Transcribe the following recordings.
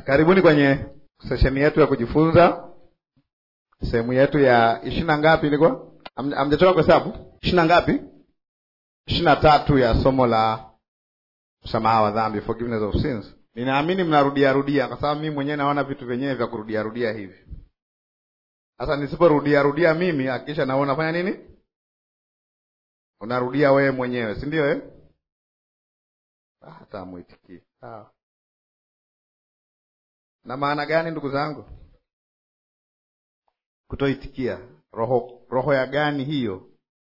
Karibuni kwenye sesheni yetu ya kujifunza, sehemu yetu ya ishirini na ngapi ilikuwa? Hamjatoka kwa hesabu? ishirini na ngapi? ishirini na tatu ya somo la msamaha wa dhambi, forgiveness of sins. Ninaamini mnarudia rudia, kwa sababu mimi mwenyewe naona vitu vyenyewe vya kurudia rudia hivi. Sasa nisiporudia rudia mimi, hakikisha na unafanya nini? Unarudia wewe mwenyewe, si ndio eh? Hata muitikii sawa. Na maana gani ndugu zangu? Kutoitikia. Roho roho ya gani hiyo?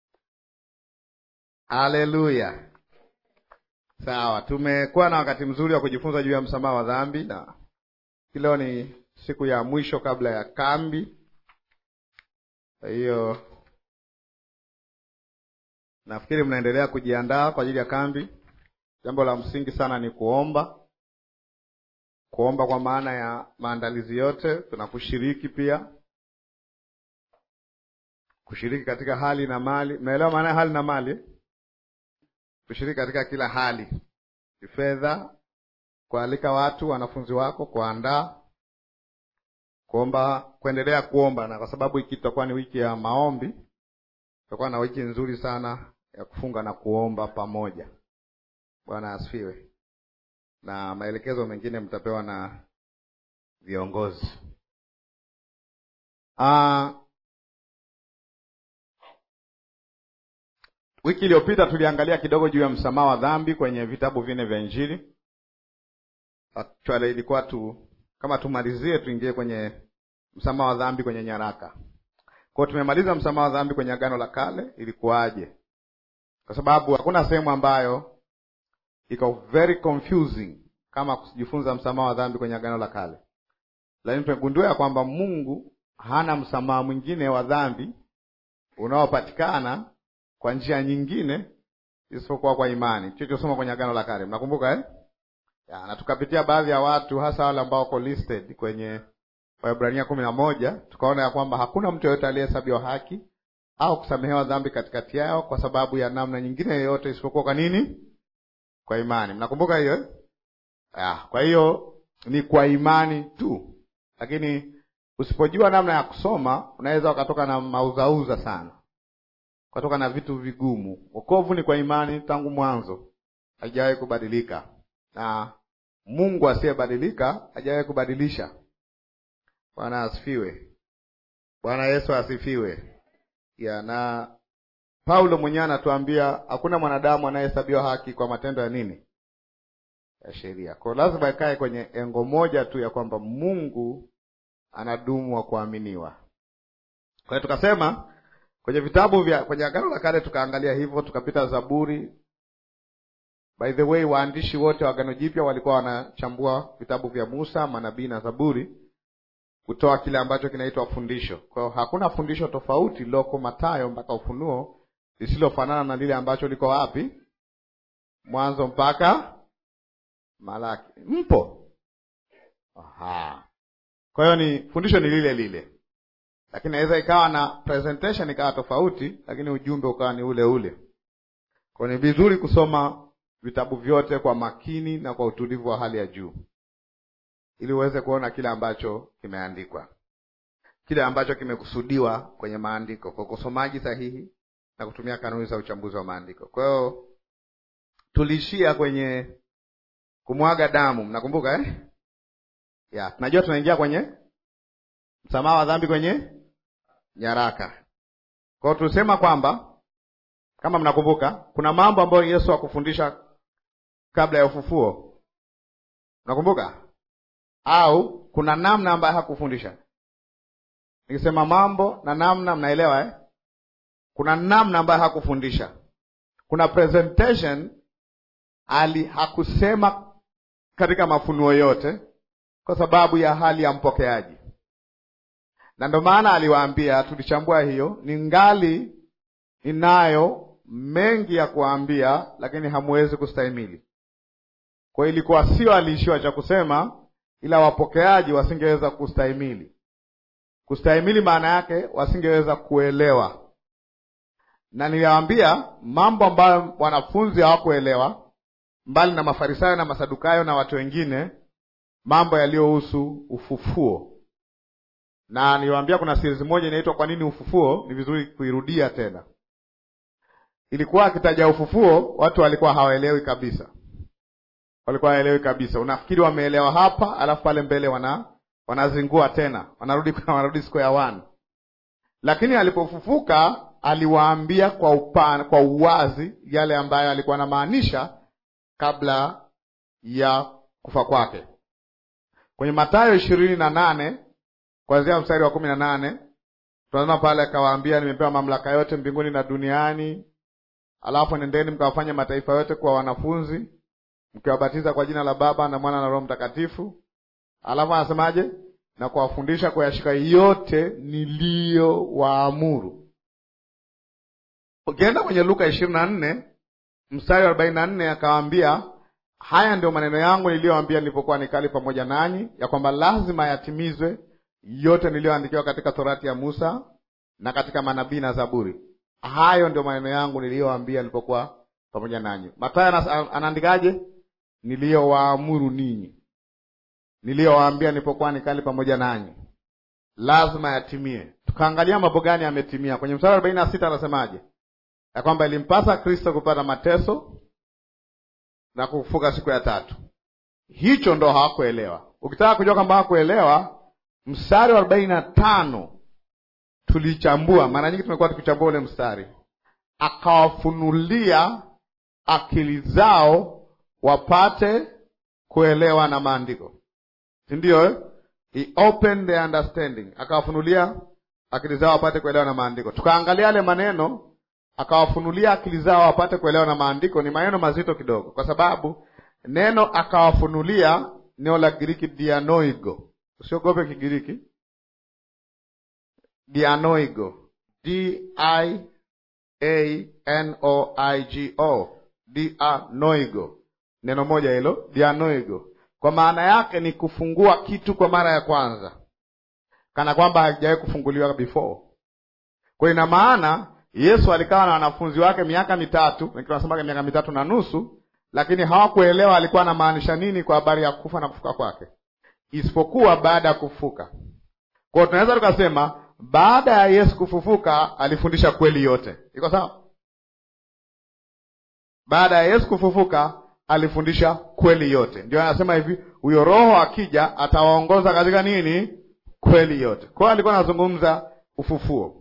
Haleluya. Sawa, tumekuwa na wakati mzuri wa kujifunza juu ya msamaha wa dhambi, na leo ni siku ya mwisho kabla ya kambi. Kwa hiyo nafikiri mnaendelea kujiandaa kwa ajili ya kambi. Jambo la msingi sana ni kuomba kuomba kwa maana ya maandalizi yote, tuna kushiriki pia, kushiriki katika hali na mali. Mnaelewa maana ya hali na mali? Kushiriki katika kila hali, kifedha, kualika watu, wanafunzi wako, kuandaa, kuomba, kuendelea kuomba, na kwa sababu hiki tutakuwa ni wiki ya maombi, tutakuwa na wiki nzuri sana ya kufunga na kuomba pamoja. Bwana asifiwe na maelekezo mengine mtapewa na viongozi. Uh, wiki iliyopita tuliangalia kidogo juu ya msamaha wa dhambi kwenye vitabu vinne vya Injili. Actually ilikuwa tu kama tumalizie tuingie kwenye msamaha wa dhambi kwenye nyaraka. Kwa tumemaliza msamaha wa dhambi kwenye Agano la Kale, ilikuwaje? Kwa sababu hakuna sehemu ambayo iko very confusing kama kujifunza msamaha wa dhambi kwenye agano la kale, lakini tumegundua ya kwamba Mungu hana msamaha mwingine wa dhambi unaopatikana kwa njia nyingine isipokuwa kwa imani, tulichosoma kwenye agano la kale. Mnakumbuka eh? Ya, na tukapitia baadhi ya watu hasa wale ambao wako listed kwenye Waebrania kumi na moja, tukaona ya kwamba hakuna mtu yeyote aliyehesabiwa haki au kusamehewa dhambi katikati yao kwa sababu ya namna nyingine yoyote isipokuwa kwa nini? Kwa imani. Mnakumbuka hiyo eh? Ah, kwa hiyo ni kwa imani tu, lakini usipojua namna ya kusoma unaweza ukatoka na mauzauza sana, ukatoka na vitu vigumu. Wokovu ni kwa imani tangu mwanzo, haijawahi kubadilika, na Mungu asiyebadilika hajawahi kubadilisha. Bwana asifiwe. Bwana Yesu asifiwe. Ya, na Paulo mwenyewe anatuambia hakuna mwanadamu anayehesabiwa haki kwa matendo ya nini ya sheria. Kwa lazima ikae kwenye engo moja tu ya kwamba Mungu anadumu wa kuaminiwa. Kwa hiyo tukasema kwenye vitabu vya kwenye Agano la Kale tukaangalia hivyo, tukapita Zaburi. By the way, waandishi wote wa Agano Jipya walikuwa wanachambua vitabu vya Musa, manabii na Zaburi kutoa kile ambacho kinaitwa fundisho. Kwa hiyo hakuna fundisho tofauti liloko Mathayo mpaka Ufunuo lisilofanana na lile ambacho liko wapi? Mwanzo mpaka Malaki. Mpo? Aha. Kwa hiyo ni fundisho ni lile lile, lakini inaweza ikawa na presentation ikawa tofauti, lakini ujumbe ukawa ni ule ule. Kwa ni vizuri kusoma vitabu vyote kwa makini na kwa utulivu wa hali ya juu, ili uweze kuona kile ambacho kimeandikwa, kile ambacho kimekusudiwa kwenye maandiko, kwa usomaji sahihi na kutumia kanuni za uchambuzi wa maandiko. Kwa hiyo tuliishia kwenye kumwaga damu, mnakumbuka eh? Ya, tunajua tunaingia kwenye msamaha wa dhambi kwenye nyaraka. Kwa hiyo tulisema kwamba kama mnakumbuka, kuna mambo ambayo Yesu hakufundisha kabla ya ufufuo, mnakumbuka? Au kuna namna ambayo hakufundisha. Nikisema mambo na namna, mnaelewa eh? Kuna namna ambayo hakufundisha, kuna presentation ali hakusema katika mafunuo yote kwa sababu ya hali ya mpokeaji, na ndio maana aliwaambia, tulichambua hiyo, ni ngali ninayo mengi ya kuwaambia, lakini hamwezi kustahimili. Kwa hiyo ilikuwa sio aliishiwa cha kusema, ila wapokeaji wasingeweza kustahimili. Kustahimili maana yake wasingeweza kuelewa, na niliwaambia mambo ambayo wanafunzi hawakuelewa mbali na Mafarisayo na Masadukayo na watu wengine mambo yaliyohusu ufufuo, na niliwaambia kuna series moja inaitwa kwa nini ufufuo. Ni vizuri kuirudia tena. Ilikuwa akitaja ufufuo, watu walikuwa hawaelewi kabisa, walikuwa hawaelewi kabisa. Unafikiri wameelewa hapa, alafu pale mbele wana wanazingua tena, wanarudi wanarudi square one. Lakini alipofufuka aliwaambia kwa upana, kwa uwazi yale ambayo alikuwa anamaanisha kabla ya kufa kwake. Kwenye Mathayo ishirini na nane kuanzia mstari wa kumi na nane tunasema pale, akawaambia nimepewa mamlaka yote mbinguni na duniani, alafu nendeni mkawafanye mataifa yote kuwa wanafunzi, mkiwabatiza kwa jina la Baba na Mwana na Roho Mtakatifu. Alafu anasemaje? Na kuwafundisha kuyashika yote niliyowaamuru. Ukienda kwenye Luka ishirini na nne mstari wa arobaini na nne akawaambia haya ndio maneno yangu niliyoambia nilipokuwa nikali pamoja nanyi, ya kwamba lazima yatimizwe yote niliyoandikiwa katika Torati ya Musa na katika manabii na Zaburi. Hayo ndio maneno yangu niliyoambia nilipokuwa pamoja nanyi. Mathayo anaandikaje? Niliyowaamuru ninyi, niliyowaambia nilipokuwa nikali pamoja nanyi, lazima yatimie. Tukaangalia mambo gani yametimia. Kwenye mstari wa arobaini na sita anasemaje? Ya kwamba ilimpasa Kristo kupata mateso na kufufuka siku ya tatu. Hicho ndo hawakuelewa. Ukitaka kujua kwamba hawakuelewa, mstari wa arobaini na tano tulichambua. Mara nyingi tumekuwa tukichambua ule mstari, akawafunulia akili zao wapate kuelewa na maandiko, si ndio eh? He opened their understanding, akawafunulia akili zao wapate kuelewa na maandiko. Tukaangalia yale maneno akawafunulia akili zao wapate kuelewa na maandiko. Ni maneno mazito kidogo, kwa sababu neno akawafunulia, neno la Kigiriki dianoigo. Usiogope Kigiriki, dianoigo, d i a n o i g o, dianoigo, neno moja hilo, dianoigo. Kwa maana yake ni kufungua kitu kwa mara ya kwanza, kana kwamba hakijawahi kufunguliwa before. Kwa ina maana Yesu alikaa na wanafunzi wake miaka mitatu, wengine wanasema miaka mitatu na nusu, lakini hawakuelewa alikuwa anamaanisha nini kwa habari ya kufa na kufuka kwake, isipokuwa baada ya kufufuka. Kwa hiyo tunaweza tukasema baada ya Yesu kufufuka alifundisha kweli yote. Iko sawa? Baada ya Yesu kufufuka alifundisha kweli yote. Ndio anasema hivi, huyo Roho akija atawaongoza katika nini? Kweli yote. Kwa hiyo alikuwa anazungumza ufufuo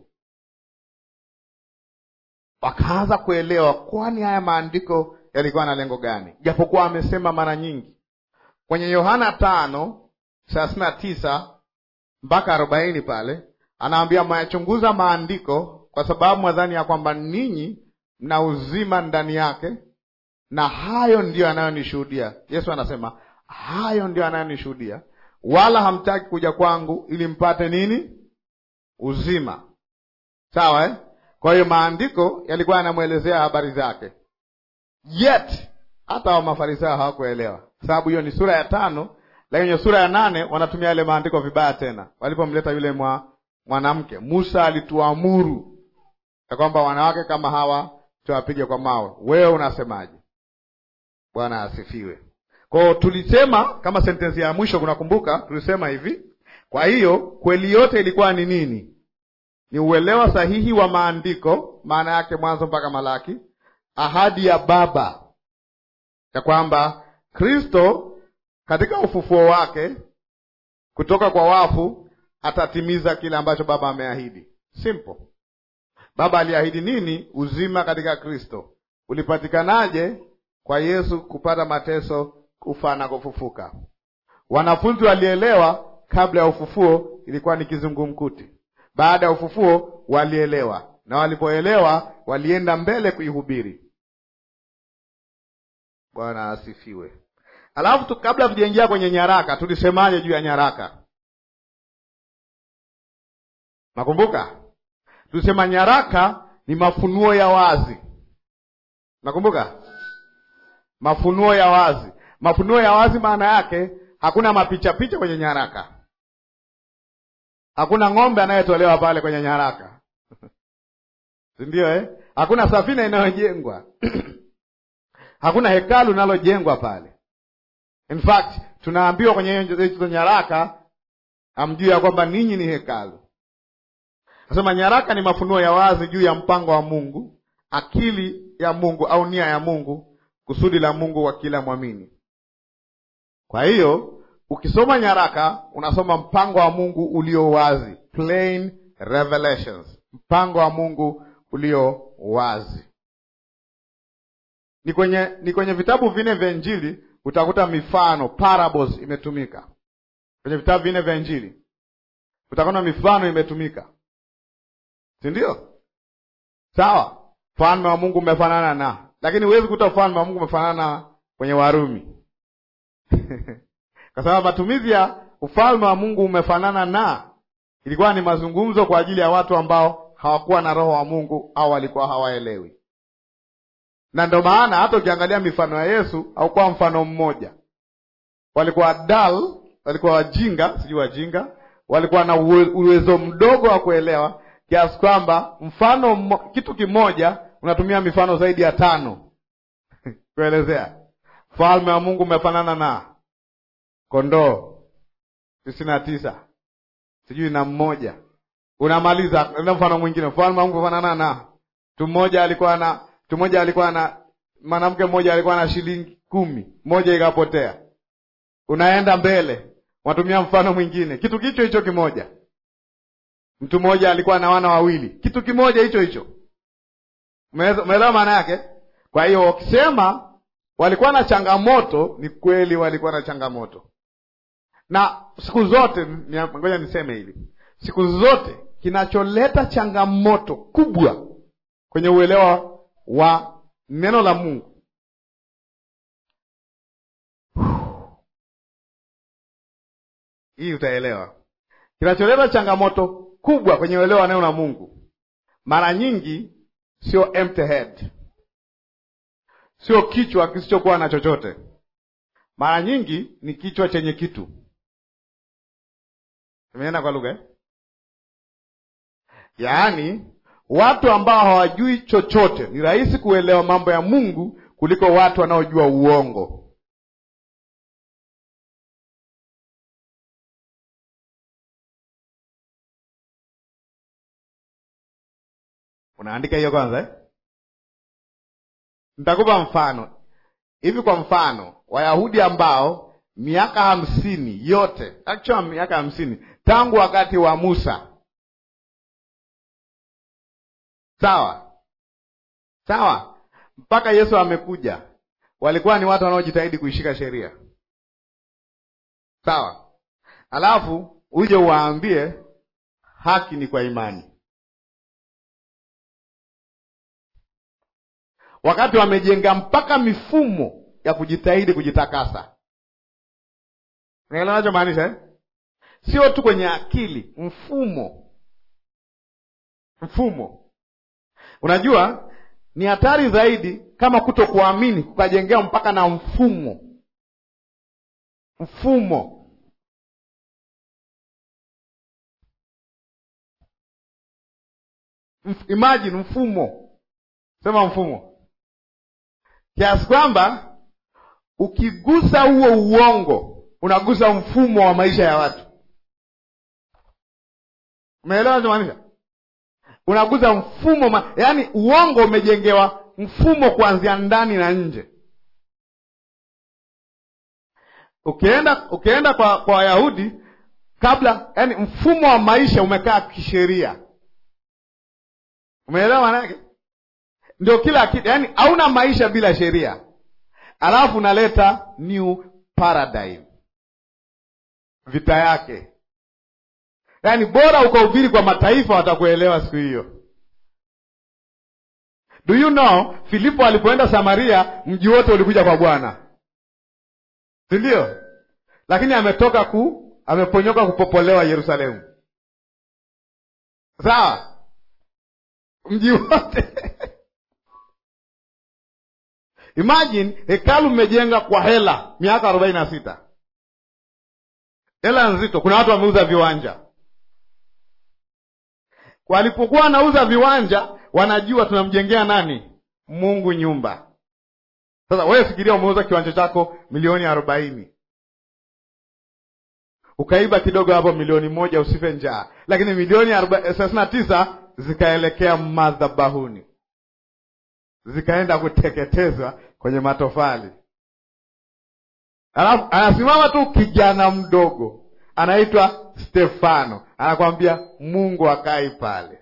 wakaanza kuelewa, kwani haya maandiko yalikuwa na lengo gani? Japokuwa amesema mara nyingi kwenye Yohana tano thelathini na tisa mpaka arobaini pale anaambia mwayachunguza maandiko kwa sababu mwadhani ya kwamba ninyi mna uzima ndani yake, na hayo ndiyo anayonishuhudia. Yesu anasema hayo ndiyo anayonishuhudia, wala hamtaki kuja kwangu ili mpate nini? Uzima. Sawa eh? Kwa hiyo maandiko yalikuwa yanamwelezea habari zake, yet hata wa Mafarisayo hawakuelewa, sababu hiyo ni sura ya tano, lakini kwenye sura ya nane wanatumia yale maandiko vibaya tena. Walipomleta yule mwa mwanamke, Musa alituamuru ya kwamba wanawake kama hawa tuwapige kwa mawe, wewe unasemaje? Bwana asifiwe. Kwao tulisema kama sentensi ya mwisho, kunakumbuka, tulisema hivi, kwa hiyo kweli yote ilikuwa ni nini? Ni uelewa sahihi wa maandiko, maana yake Mwanzo mpaka Malaki, ahadi ya Baba ya kwamba Kristo katika ufufuo wake kutoka kwa wafu atatimiza kile ambacho Baba ameahidi. Simple. Baba aliahidi nini? Uzima katika Kristo. Ulipatikanaje? Kwa Yesu kupata mateso, kufa na kufufuka. Wanafunzi walielewa kabla ya ufufuo, ilikuwa ni kizungumkuti. Baada ya ufufuo walielewa, na walipoelewa walienda mbele kuihubiri. Bwana asifiwe. Alafu tu, kabla tujaingia kwenye nyaraka, tulisemaje juu ya nyaraka? Nakumbuka tulisema nyaraka ni mafunuo ya wazi. Nakumbuka mafunuo ya wazi. Mafunuo ya wazi maana yake hakuna mapicha picha kwenye nyaraka, hakuna ng'ombe anayetolewa pale kwenye nyaraka si ndio eh? Hakuna safina inayojengwa hakuna hekalu linalojengwa pale. In fact tunaambiwa kwenye hizo nyaraka, amjui ya kwamba ninyi ni hekalu. Nasema nyaraka ni mafunuo ya wazi juu ya mpango wa Mungu, akili ya Mungu au nia ya Mungu, kusudi la Mungu kwa kila mwamini. Kwa hiyo ukisoma nyaraka unasoma mpango wa Mungu ulio wazi, plain revelations, mpango wa Mungu ulio wazi. Ni kwenye ni kwenye vitabu vinne vya Injili utakuta mifano parables imetumika kwenye vitabu vinne vya Injili, utakuta mifano imetumika, si ndio? Sawa, ufalme wa Mungu umefanana na, lakini huwezi kuta ufalme wa Mungu umefanana kwenye Warumi kwa sababu matumizi ya ufalme wa Mungu umefanana na ilikuwa ni mazungumzo kwa ajili ya watu ambao hawakuwa na roho wa Mungu au walikuwa hawaelewi. Na ndio maana hata ukiangalia mifano ya Yesu haukuwa mfano mmoja, walikuwa dull, walikuwa wajinga, sijui wajinga, walikuwa na uwezo mdogo wa kuelewa kiasi kwamba mfano mmo, kitu kimoja unatumia mifano zaidi ya tano kuelezea ufalme wa Mungu umefanana na kondoo tisini na tisa sijui na mmoja, unamaliza enda mfano mwingine, mfalme wa Mungu umefanana na mtu mmoja alikuwa na mtu mmoja alikuwa na mwanamke mmoja alikuwa na shilingi kumi, moja ikapotea. Unaenda mbele, unatumia mfano mwingine, kitu kicho hicho kimoja. Mtu mmoja alikuwa na wana wawili, kitu kimoja hicho hicho. Umeelewa maana yake? Kwa hiyo wakisema walikuwa na changamoto, ni kweli walikuwa na changamoto, na siku zote, ngoja niseme hivi, siku zote kinacholeta changamoto kubwa kwenye uelewa wa neno la Mungu hii utaelewa. Kinacholeta changamoto kubwa kwenye uelewa wa neno la Mungu mara nyingi sio empty head, sio kichwa kisichokuwa na chochote. Mara nyingi ni kichwa chenye kitu. Imeenda kwa lugha eh? Yaani watu ambao hawajui chochote ni rahisi kuelewa mambo ya Mungu kuliko watu wanaojua uongo. Unaandika hiyo kwanza eh? Nitakupa mfano hivi. Kwa mfano, Wayahudi ambao miaka hamsini yote, actually miaka hamsini tangu wakati wa Musa Sawa sawa, mpaka Yesu amekuja, walikuwa ni watu wanaojitahidi kuishika sheria. Sawa, alafu uje uwaambie haki ni kwa imani, wakati wamejenga mpaka mifumo ya kujitahidi kujitakasa. Unaelewa nachomaanisha eh? Sio tu kwenye akili, mfumo mfumo Unajua ni hatari zaidi kama kuto kuamini kukajengea mpaka na mfumo mfumo. Mf, imagine mfumo, sema mfumo, kiasi kwamba ukigusa huo uongo unagusa mfumo wa maisha ya watu. Umeelewa nachomaanisha? Unaguza mfumo ma... yaani uongo umejengewa mfumo kuanzia ndani na nje. Ukienda ukienda kwa kwa Wayahudi kabla, yaani mfumo wa maisha umekaa kisheria. Umeelewa maana yake? Ndio kila kitu, yaani hauna maisha bila sheria, alafu unaleta new paradigm, vita yake Yaani bora ukahubiri kwa mataifa watakuelewa siku hiyo. Do you know Filipo alipoenda Samaria mji wote ulikuja kwa Bwana, si ndio? Lakini ametoka ku ameponyoka kupopolewa Yerusalemu, sawa? Mji wote imagine hekalu mmejenga kwa hela miaka arobaini na sita, hela nzito. Kuna watu wameuza viwanja Walipokuwa wanauza viwanja, wanajua tunamjengea nani? Mungu nyumba. Sasa wewe fikiria, umeuza kiwanja chako milioni arobaini, ukaiba kidogo hapo milioni moja usife njaa, lakini milioni thelathini na tisa zikaelekea madhabahuni, zikaenda kuteketezwa kwenye matofali. Alafu anasimama tu kijana mdogo anaitwa Stefano, anakwambia Mungu akai pale.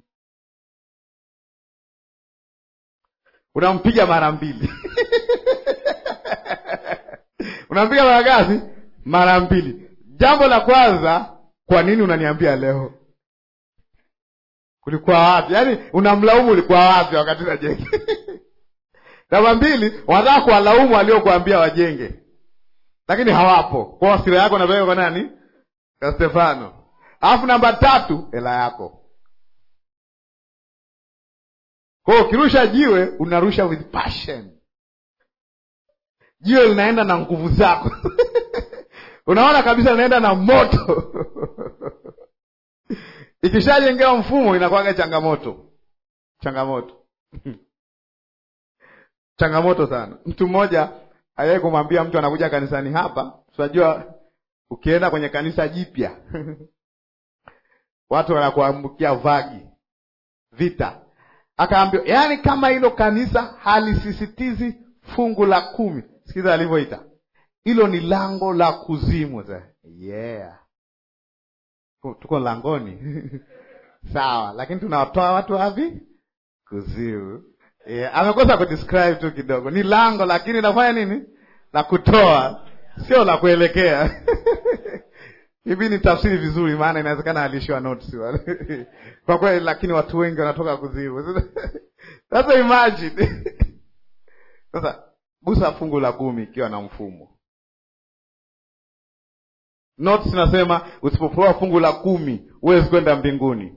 Unampiga mara mbili unampiga mara ngapi? Mara mbili. Jambo la kwanza, kwa nini unaniambia leo? Kulikuwa wapi? Yaani unamlaumu ulikuwa wapi wakati unajenge? Namba mbili, wanataka kuwalaumu waliokuambia wajenge, lakini hawapo. Kwa hasira yako napeleka kwa nani? Kwa Stefano. Alafu namba tatu, hela yako. Kwa hiyo ukirusha jiwe unarusha with passion, jiwe linaenda na nguvu zako unaona kabisa linaenda na moto ikishajengewa mfumo inakuwaga changamoto, changamoto changamoto sana. Mtu mmoja aliwahi kumwambia mtu anakuja kanisani hapa, tunajua ukienda kwenye kanisa jipya watu wanakuambukia vagi vita Akaambiwa, yaani kama hilo kanisa halisisitizi fungu la kumi, sikiza alivyoita hilo ni lango la kuzimu. Yeah, tuko langoni sawa, lakini tunawatoa watu wapi? Kuzimu. Yeah, amekosa kudescribe tu kidogo, ni lango lakini nafanya nini? La kutoa, sio la kuelekea hivi ni tafsiri vizuri, maana inawezekana alishiwa notes kwa kweli, lakini watu wengi wanatoka kuzimu. Sasa imagine sasa, gusa fungu la kumi ikiwa na mfumo. Notes nasema usipopewa fungu la kumi huwezi kwenda mbinguni,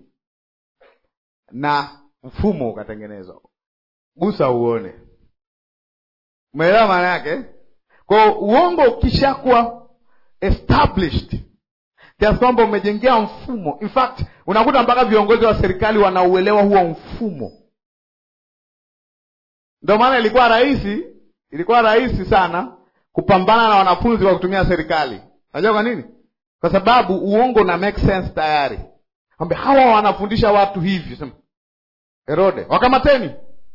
na mfumo ukatengenezwa. Gusa uone, umeelewa maana yake? Kwa uongo ukishakuwa established kiasi kwamba umejengea mfumo. In fact unakuta mpaka viongozi wa serikali wanauelewa huo mfumo. Ndio maana ilikuwa rahisi, ilikuwa rahisi sana kupambana na wanafunzi kwa kutumia serikali. Unajua kwa nini? Kwa sababu uongo una make sense tayari, kwamba hawa wanafundisha watu hivi. Sema Herode, wakamateni,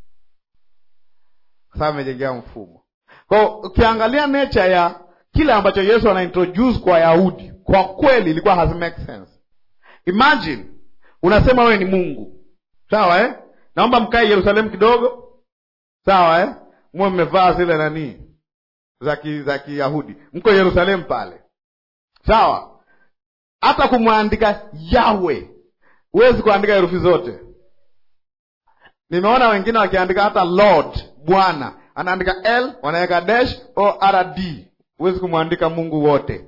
kwa sababu amejengea mfumo. Kwa ukiangalia nature ya kile ambacho Yesu ana introduce kwa Wayahudi kwa kweli ilikuwa has make sense. Imagine unasema wewe ni Mungu, sawa eh? Naomba mkae Yerusalemu kidogo, sawa eh? Mwe mmevaa zile nani za za Kiyahudi, mko Yerusalemu pale, sawa. Hata kumwandika Yawe huwezi kuandika herufi zote. Nimeona wengine wakiandika hata Lord, Bwana, anaandika L wanaweka dash o rd, huwezi kumwandika Mungu wote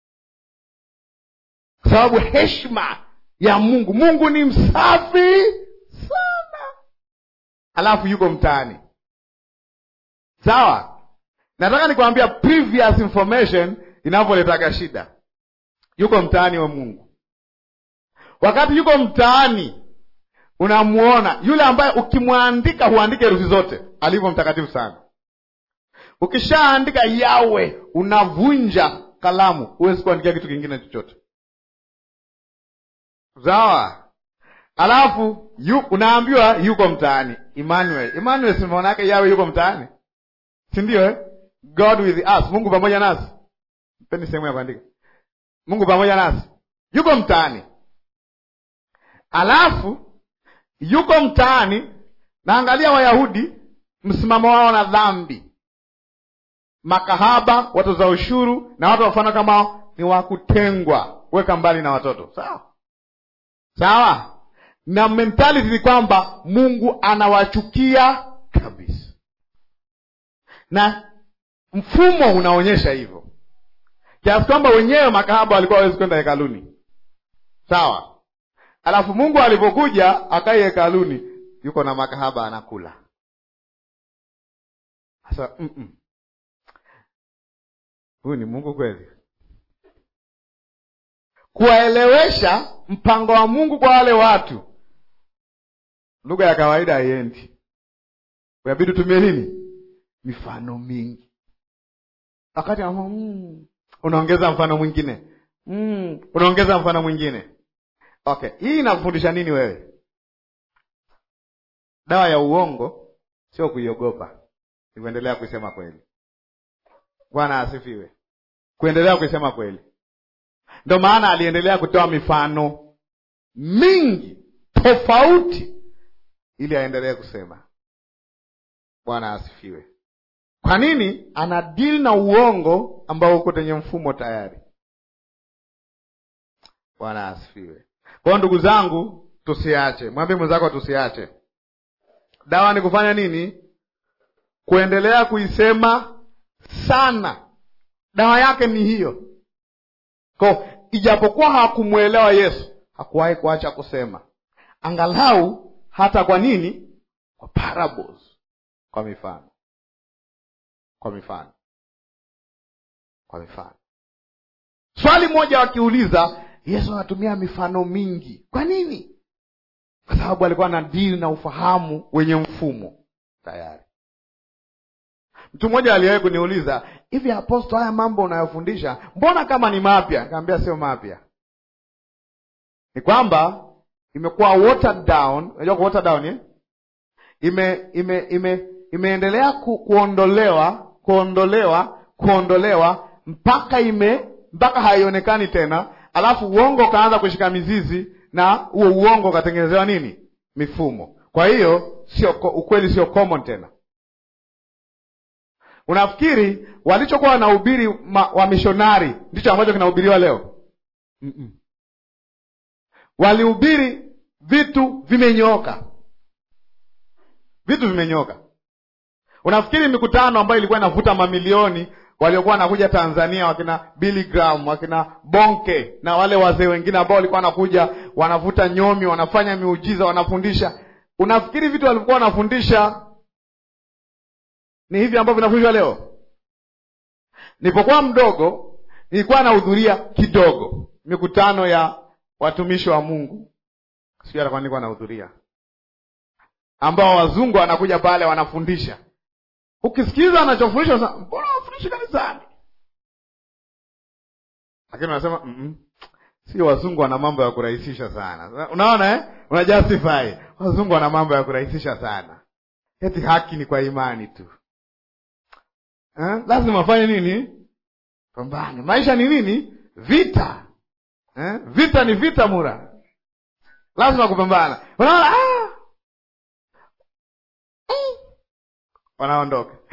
kwa sababu heshima ya Mungu. Mungu ni msafi sana, alafu yuko mtaani. Sawa, nataka nikwambia previous information inavyoletaga shida. Yuko mtaani wa Mungu. Wakati yuko mtaani, unamuona yule ambaye ukimwandika huandike herufi zote, alivyo mtakatifu sana. Ukishaandika Yawe unavunja kalamu, huwezi kuandikia kitu kingine chochote. Sawa, alafu yu, unaambiwa yuko mtaani. Emmanuel, Emmanuel si maana yake Yawe yuko mtaani, si ndio eh? God with us, Mungu pamoja nasi. Mpeni sehemu ya kuandika, Mungu pamoja nasi, yuko mtaani. Alafu yuko mtaani, naangalia Wayahudi msimamo wao na dhambi, makahaba, watoza ushuru na watu wafana kama ni wakutengwa, weka mbali na watoto. Sawa sawa na mentality ni kwamba Mungu anawachukia kabisa, na mfumo unaonyesha hivyo, kiasi kwamba wenyewe makahaba walikuwa hawezi kwenda hekaluni. Sawa, alafu Mungu alipokuja akai hekaluni, yuko na makahaba anakula. Sasa mm -mm. Huyu ni Mungu kweli? Kuwaelewesha mpango wa Mungu kwa wale watu, lugha ya kawaida haiendi, inabidi utumie nini? Mifano mingi. Wakati mm, unaongeza mfano mwingine, mm, unaongeza mfano mwingine. Okay, hii inakufundisha nini wewe? Dawa ya uongo sio kuiogopa, ni kuendelea kuisema kweli. Bwana asifiwe. Kuendelea kuisema kweli, ndio maana aliendelea kutoa mifano mingi tofauti ili aendelee kusema. Bwana asifiwe. Kwa nini? Ana deal na uongo ambao uko kwenye mfumo tayari. Bwana asifiwe. Kwa hiyo ndugu zangu, tusiache. Mwambie mwenzako tusiache. Dawa ni kufanya nini? Kuendelea kuisema sana. Dawa yake ni hiyo. Kwa ijapokuwa hakumwelewa Yesu, hakuwahi kuacha kusema, angalau hata kwa nini? Kwa parables, kwa mifano, kwa mifano, kwa mifano. Swali moja wakiuliza, Yesu anatumia mifano mingi, kwa nini? Kwa sababu alikuwa na dili na ufahamu wenye mfumo tayari. Mtu mmoja aliwahi kuniuliza hivi, Aposto, haya mambo unayofundisha mbona kama ni mapya? Nikamwambia sio mapya, ni kwamba imekuwa watered down. Unajua watered down eh? ime ime ime imeendelea ku, kuondolewa kuondolewa kuondolewa mpaka ime mpaka haionekani tena, alafu uongo ukaanza kushika mizizi na huo uongo ukatengenezewa nini? Mifumo. Kwa hiyo sio ukweli, sio common tena. Unafikiri walichokuwa wanahubiri wamishonari ndicho ambacho kinahubiriwa leo? mm -mm. Walihubiri vitu vimenyooka, vitu vimenyooka. Unafikiri mikutano ambayo ilikuwa inavuta mamilioni waliokuwa wanakuja Tanzania, wakina Billy Graham, wakina Bonke na wale wazee wengine ambao walikuwa wanakuja wanavuta nyomi, wanafanya miujiza, wanafundisha, unafikiri vitu walivyokuwa wanafundisha ni hivi ambavyo vinafundishwa leo? Nilipokuwa mdogo, nilikuwa nahudhuria kidogo mikutano ya watumishi wa Mungu, sijui atakuwa nilikuwa nahudhuria, ambao wazungu wanakuja pale wanafundisha. Ukisikiliza wanachofundisha, mbona wafundishi kanisani? Lakini unasema mm -mm. Sio, wazungu wana mambo ya kurahisisha sana. Unaona eh? Una justify wazungu wana mambo ya kurahisisha sana, eti haki ni kwa imani tu eh? Lazima afanye nini? Pambane. Maisha ni nini? Vita eh? Vita ni vita mura, lazima kupambana. Unaona ah! wanaondoka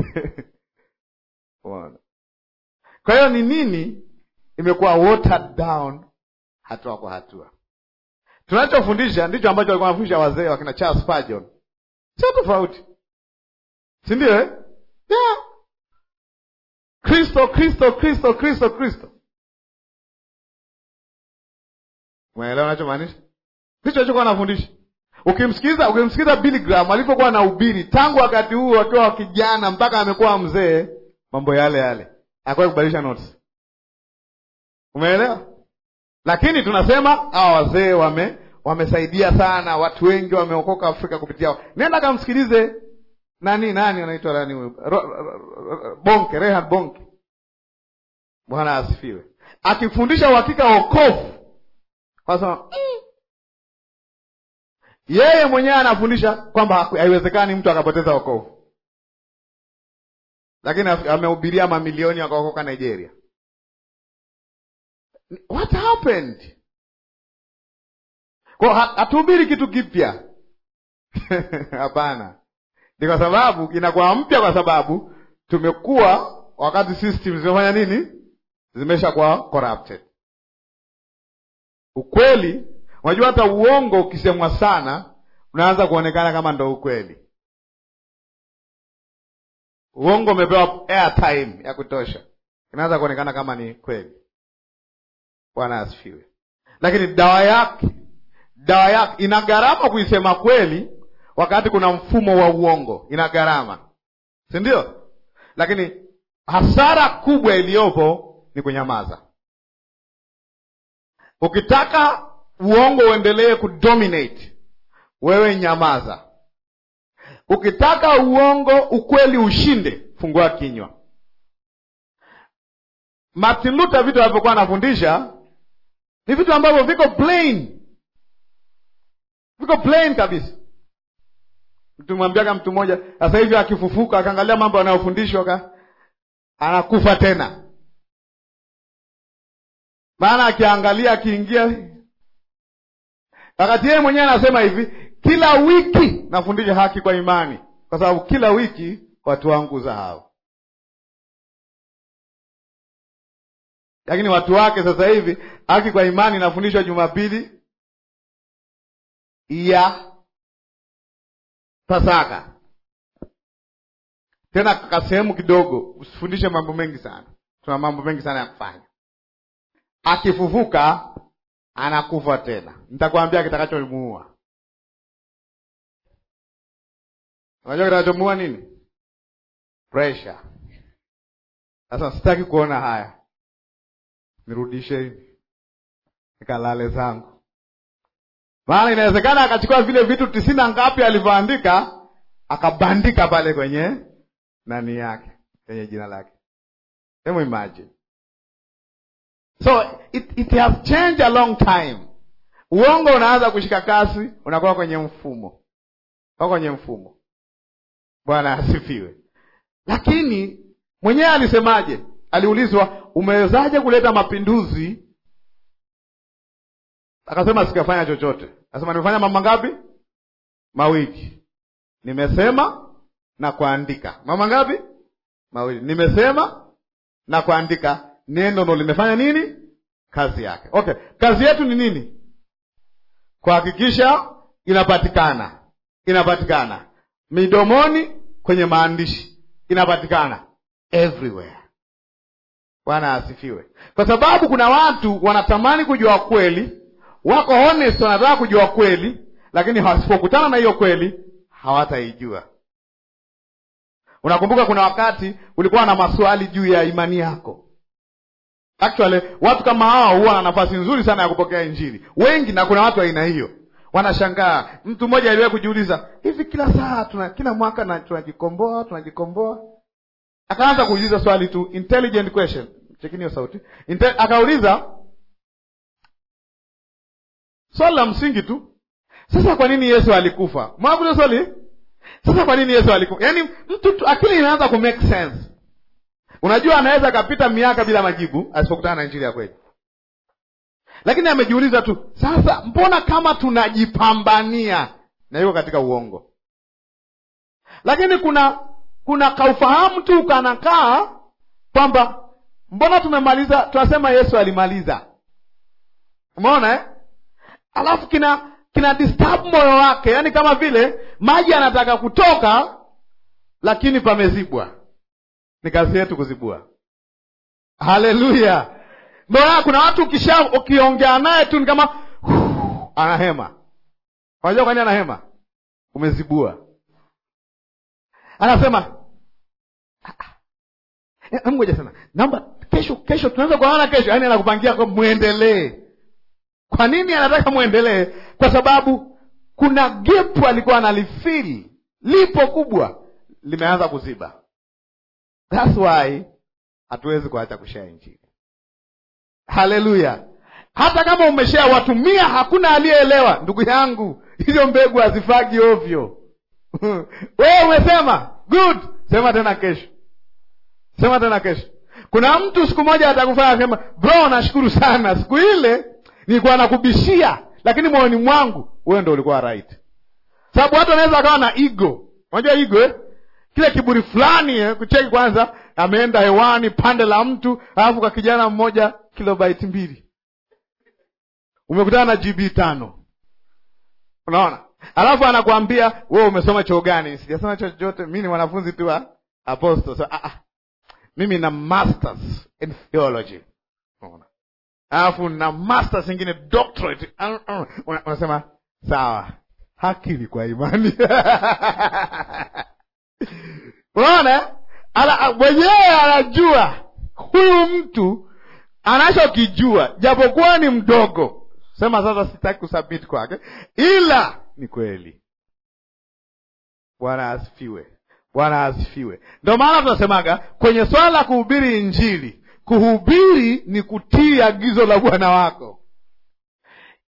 kwa hiyo ni nini? Imekuwa watered down hatua kwa hatua. Tunachofundisha ndicho ambacho walikuwa wanafundisha wazee wakina Charles Spurgeon, sio tofauti, si ndio eh? yeah. Kristo, Kristo, Kristo, Kristo, Kristo. Umeelewa nachomaanisha? Ndicho alichokuwa anafundisha. Ukimsikiliza, ukimsikiliza Billy Graham alipokuwa anahubiri tangu wakati huo akiwa kijana mpaka amekuwa mzee, mambo yale yale, hakuwahi kubadilisha notes. Umeelewa? Lakini tunasema hawa wazee wame wamesaidia sana, watu wengi wameokoka Afrika kupitia wao. Nenda kamsikilize nani nani anaitwa nani huyo Bonke, Reinhard Bonke. Bwana asifiwe, akifundisha uhakika wokovu, kwasema yeye mwenyewe anafundisha kwamba haiwezekani mtu akapoteza wokovu, lakini amehubiria mamilioni wakaokoka Nigeria. What happened? Kwa hatuhubiri kitu kipya hapana. Ni kwa sababu inakuwa mpya, kwa sababu tumekuwa wakati system zimefanya nini, zimeshakuwa corrupted. Ukweli Unajua hata uongo ukisemwa sana unaanza kuonekana kama ndo ukweli. Uongo umepewa airtime ya kutosha, inaanza kuonekana kama ni kweli. Bwana asifiwe. Lakini dawa yake, dawa yake ina gharama kuisema kweli, wakati kuna mfumo wa uongo, ina gharama, si ndio? Lakini hasara kubwa iliyopo ni kunyamaza. Ukitaka uongo uendelee kudominate, wewe nyamaza. Ukitaka uongo ukweli ushinde, fungua kinywa. Martin Luther vitu alivyokuwa anafundisha ni vitu ambavyo viko plain viko plain kabisa tumwambiaga mtu mmoja sasa hivi akifufuka akaangalia mambo anayofundishwa anakufa tena maana akiangalia akiingia wakati yeye mwenyewe anasema hivi kila wiki nafundisha haki kwa imani kwa sababu kila wiki watu wangu zahau lakini watu wake sasa hivi haki kwa imani inafundishwa jumapili ya pasaka tena kasehemu kidogo usifundishe mambo mengi sana tuna mambo mengi sana ya kufanya akifufuka anakufa tena nitakwambia kitakachomuua unajua kitakachomuua nini pressure sasa sitaki kuona haya nirudisheni nikalale zangu maana inawezekana akachukua vile vitu tisini na ngapi alivyoandika akabandika pale kwenye nani yake kwenye jina lake hemu imagine so it, it has changed a long time uongo unaanza kushika kasi unakuwa kwenye mfumo uko kwenye mfumo bwana asifiwe lakini mwenyewe alisemaje aliulizwa umewezaje kuleta mapinduzi akasema sikafanya chochote akasema nimefanya mambo ngapi mawili nimesema na kuandika mambo ngapi mawili nimesema na kuandika neno ndo limefanya nini kazi yake okay kazi yetu ni nini kuhakikisha inapatikana inapatikana midomoni kwenye maandishi inapatikana everywhere bwana asifiwe kwa sababu kuna watu wanatamani kujua kweli wako honest wanataka kujua kweli lakini wasipokutana na hiyo kweli hawataijua unakumbuka kuna wakati ulikuwa na maswali juu ya imani yako actually watu kama hao huwa na nafasi nzuri sana ya kupokea injili wengi na kuna watu aina hiyo wanashangaa mtu mmoja aliwahi kujiuliza hivi kila saa tuna kila mwaka na tunajikomboa tunajikomboa akaanza kuuliza swali tu intelligent question chekini hiyo sauti Inte, akauliza swali la msingi tu sasa kwa nini yesu alikufa mwakuza swali sasa kwa nini yesu alikufa yaani mtu tu, akili inaanza ku make sense unajua anaweza akapita miaka bila majibu asipokutana na injili ya kweli lakini amejiuliza tu sasa mbona kama tunajipambania na yuko katika uongo lakini kuna kuna kaufahamu tu kanakaa kwamba mbona tumemaliza tunasema yesu alimaliza umeona eh? alafu kina kina disturb moyo wake yaani kama vile maji anataka kutoka lakini pamezibwa ni kazi yetu kuzibua haleluya mbona kuna watu ukisha ukiongea naye tu ni kama uh, anahema unajua kwani anahema umezibua anasema ngoja sana naomba kesho kesho tunaweza kuona kesho yaani anakupangia kwa mwendelee kwa nini anataka mwendelee kwa sababu kuna gepu alikuwa analifili lipo kubwa limeanza kuziba thats why hatuwezi kuacha kushea injili haleluya hata kama umeshea watu mia hakuna aliyeelewa ndugu yangu hizo mbegu hazifagi ovyo wewe umesema good sema tena kesho sema tena kesho kuna mtu siku moja atakufanya asema bro nashukuru sana siku ile nilikuwa nakubishia lakini moyoni mwangu wewe ndo ulikuwa right sababu watu wanaweza akawa na ego unajua ego eh? kile kiburi fulani eh? kucheki kwanza ameenda hewani pande la mtu alafu kwa kijana mmoja kilobaiti mbili umekutana na gb tano unaona alafu anakwambia wewe umesoma choo gani sijasoma choo chochote mi ni mwanafunzi tu wa apostle so, ah, ah. mimi na masters in theology unaona alafu na masters ingine doctorate unasema sawa hakili kwa imani unaona mwenyewe anajua huyu mtu anachokijua japokuwa ni mdogo sema sasa sitaki kusubmit kwake ila ni kweli bwana asifiwe bwana asifiwe ndio maana tunasemaga kwenye swala la kuhubiri injili kuhubiri ni kutii agizo la bwana wako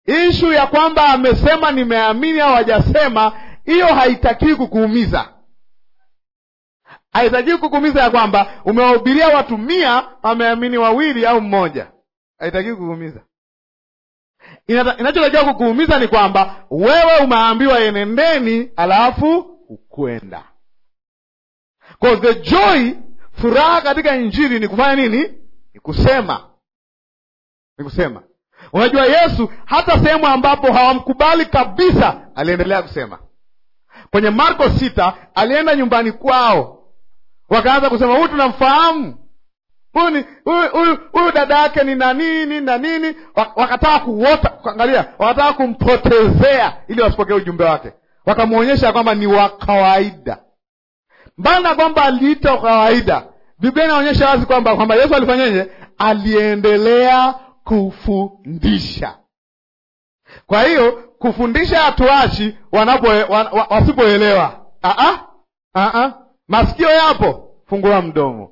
ishu ya kwamba amesema nimeamini au hajasema, hiyo haitakii kukuumiza. Haitakii kukuumiza ya kwamba umewahubiria watu mia, wameamini wawili au mmoja, haitakii kukuumiza. Inachotakiwa kukuumiza ni kwamba wewe umeambiwa enendeni, alafu ukwenda. Kwa the joy, furaha katika injili ni kufanya nini? Ni kusema, ni kusema. Unajua, Yesu hata sehemu ambapo hawamkubali kabisa, aliendelea kusema. Kwenye Marko sita, alienda nyumbani kwao, wakaanza kusema huyu tunamfahamu huyu huyu dada yake ni na nini na nini, wakataka kuota kuangalia, wakataka kumpotezea ili wasipokee ujumbe wake, wakamwonyesha kwamba ni wa kawaida. Mbali na kwamba aliita wa kawaida, Biblia inaonyesha wazi kwamba kwamba Yesu alifanyeje? Aliendelea kufundisha. Kwa hiyo kufundisha hatuachi wanapo wa, wasipoelewa. Masikio yapo, fungua mdomo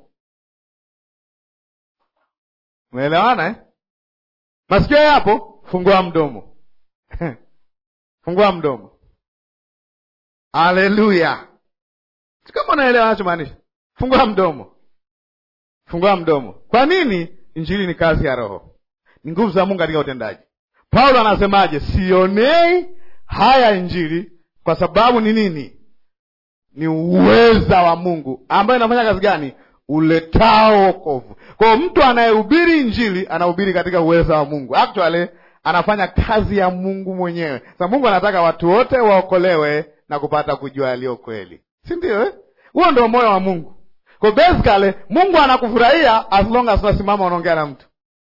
Umeelewana eh? Masikio yapo, fungua mdomo fungua mdomo. Haleluya! si kama unaelewa anachomaanisha. Fungua mdomo, fungua mdomo. Kwa nini? Injili ni kazi ya Roho, ni nguvu za Mungu katika utendaji. Paulo anasemaje? Sionei haya Injili kwa sababu ni nini? Ni uweza wa Mungu ambayo inafanya kazi gani? uletao wokovu. Kwa hiyo mtu anayehubiri injili anahubiri katika uweza wa Mungu, actually anafanya kazi ya Mungu mwenyewe. Sasa Mungu anataka watu wote waokolewe na kupata kujua yaliyo kweli, si ndio eh? Huo ndio moyo wa Mungu. Kwa basically Mungu anakufurahia as long as unasimama unaongea na mtu.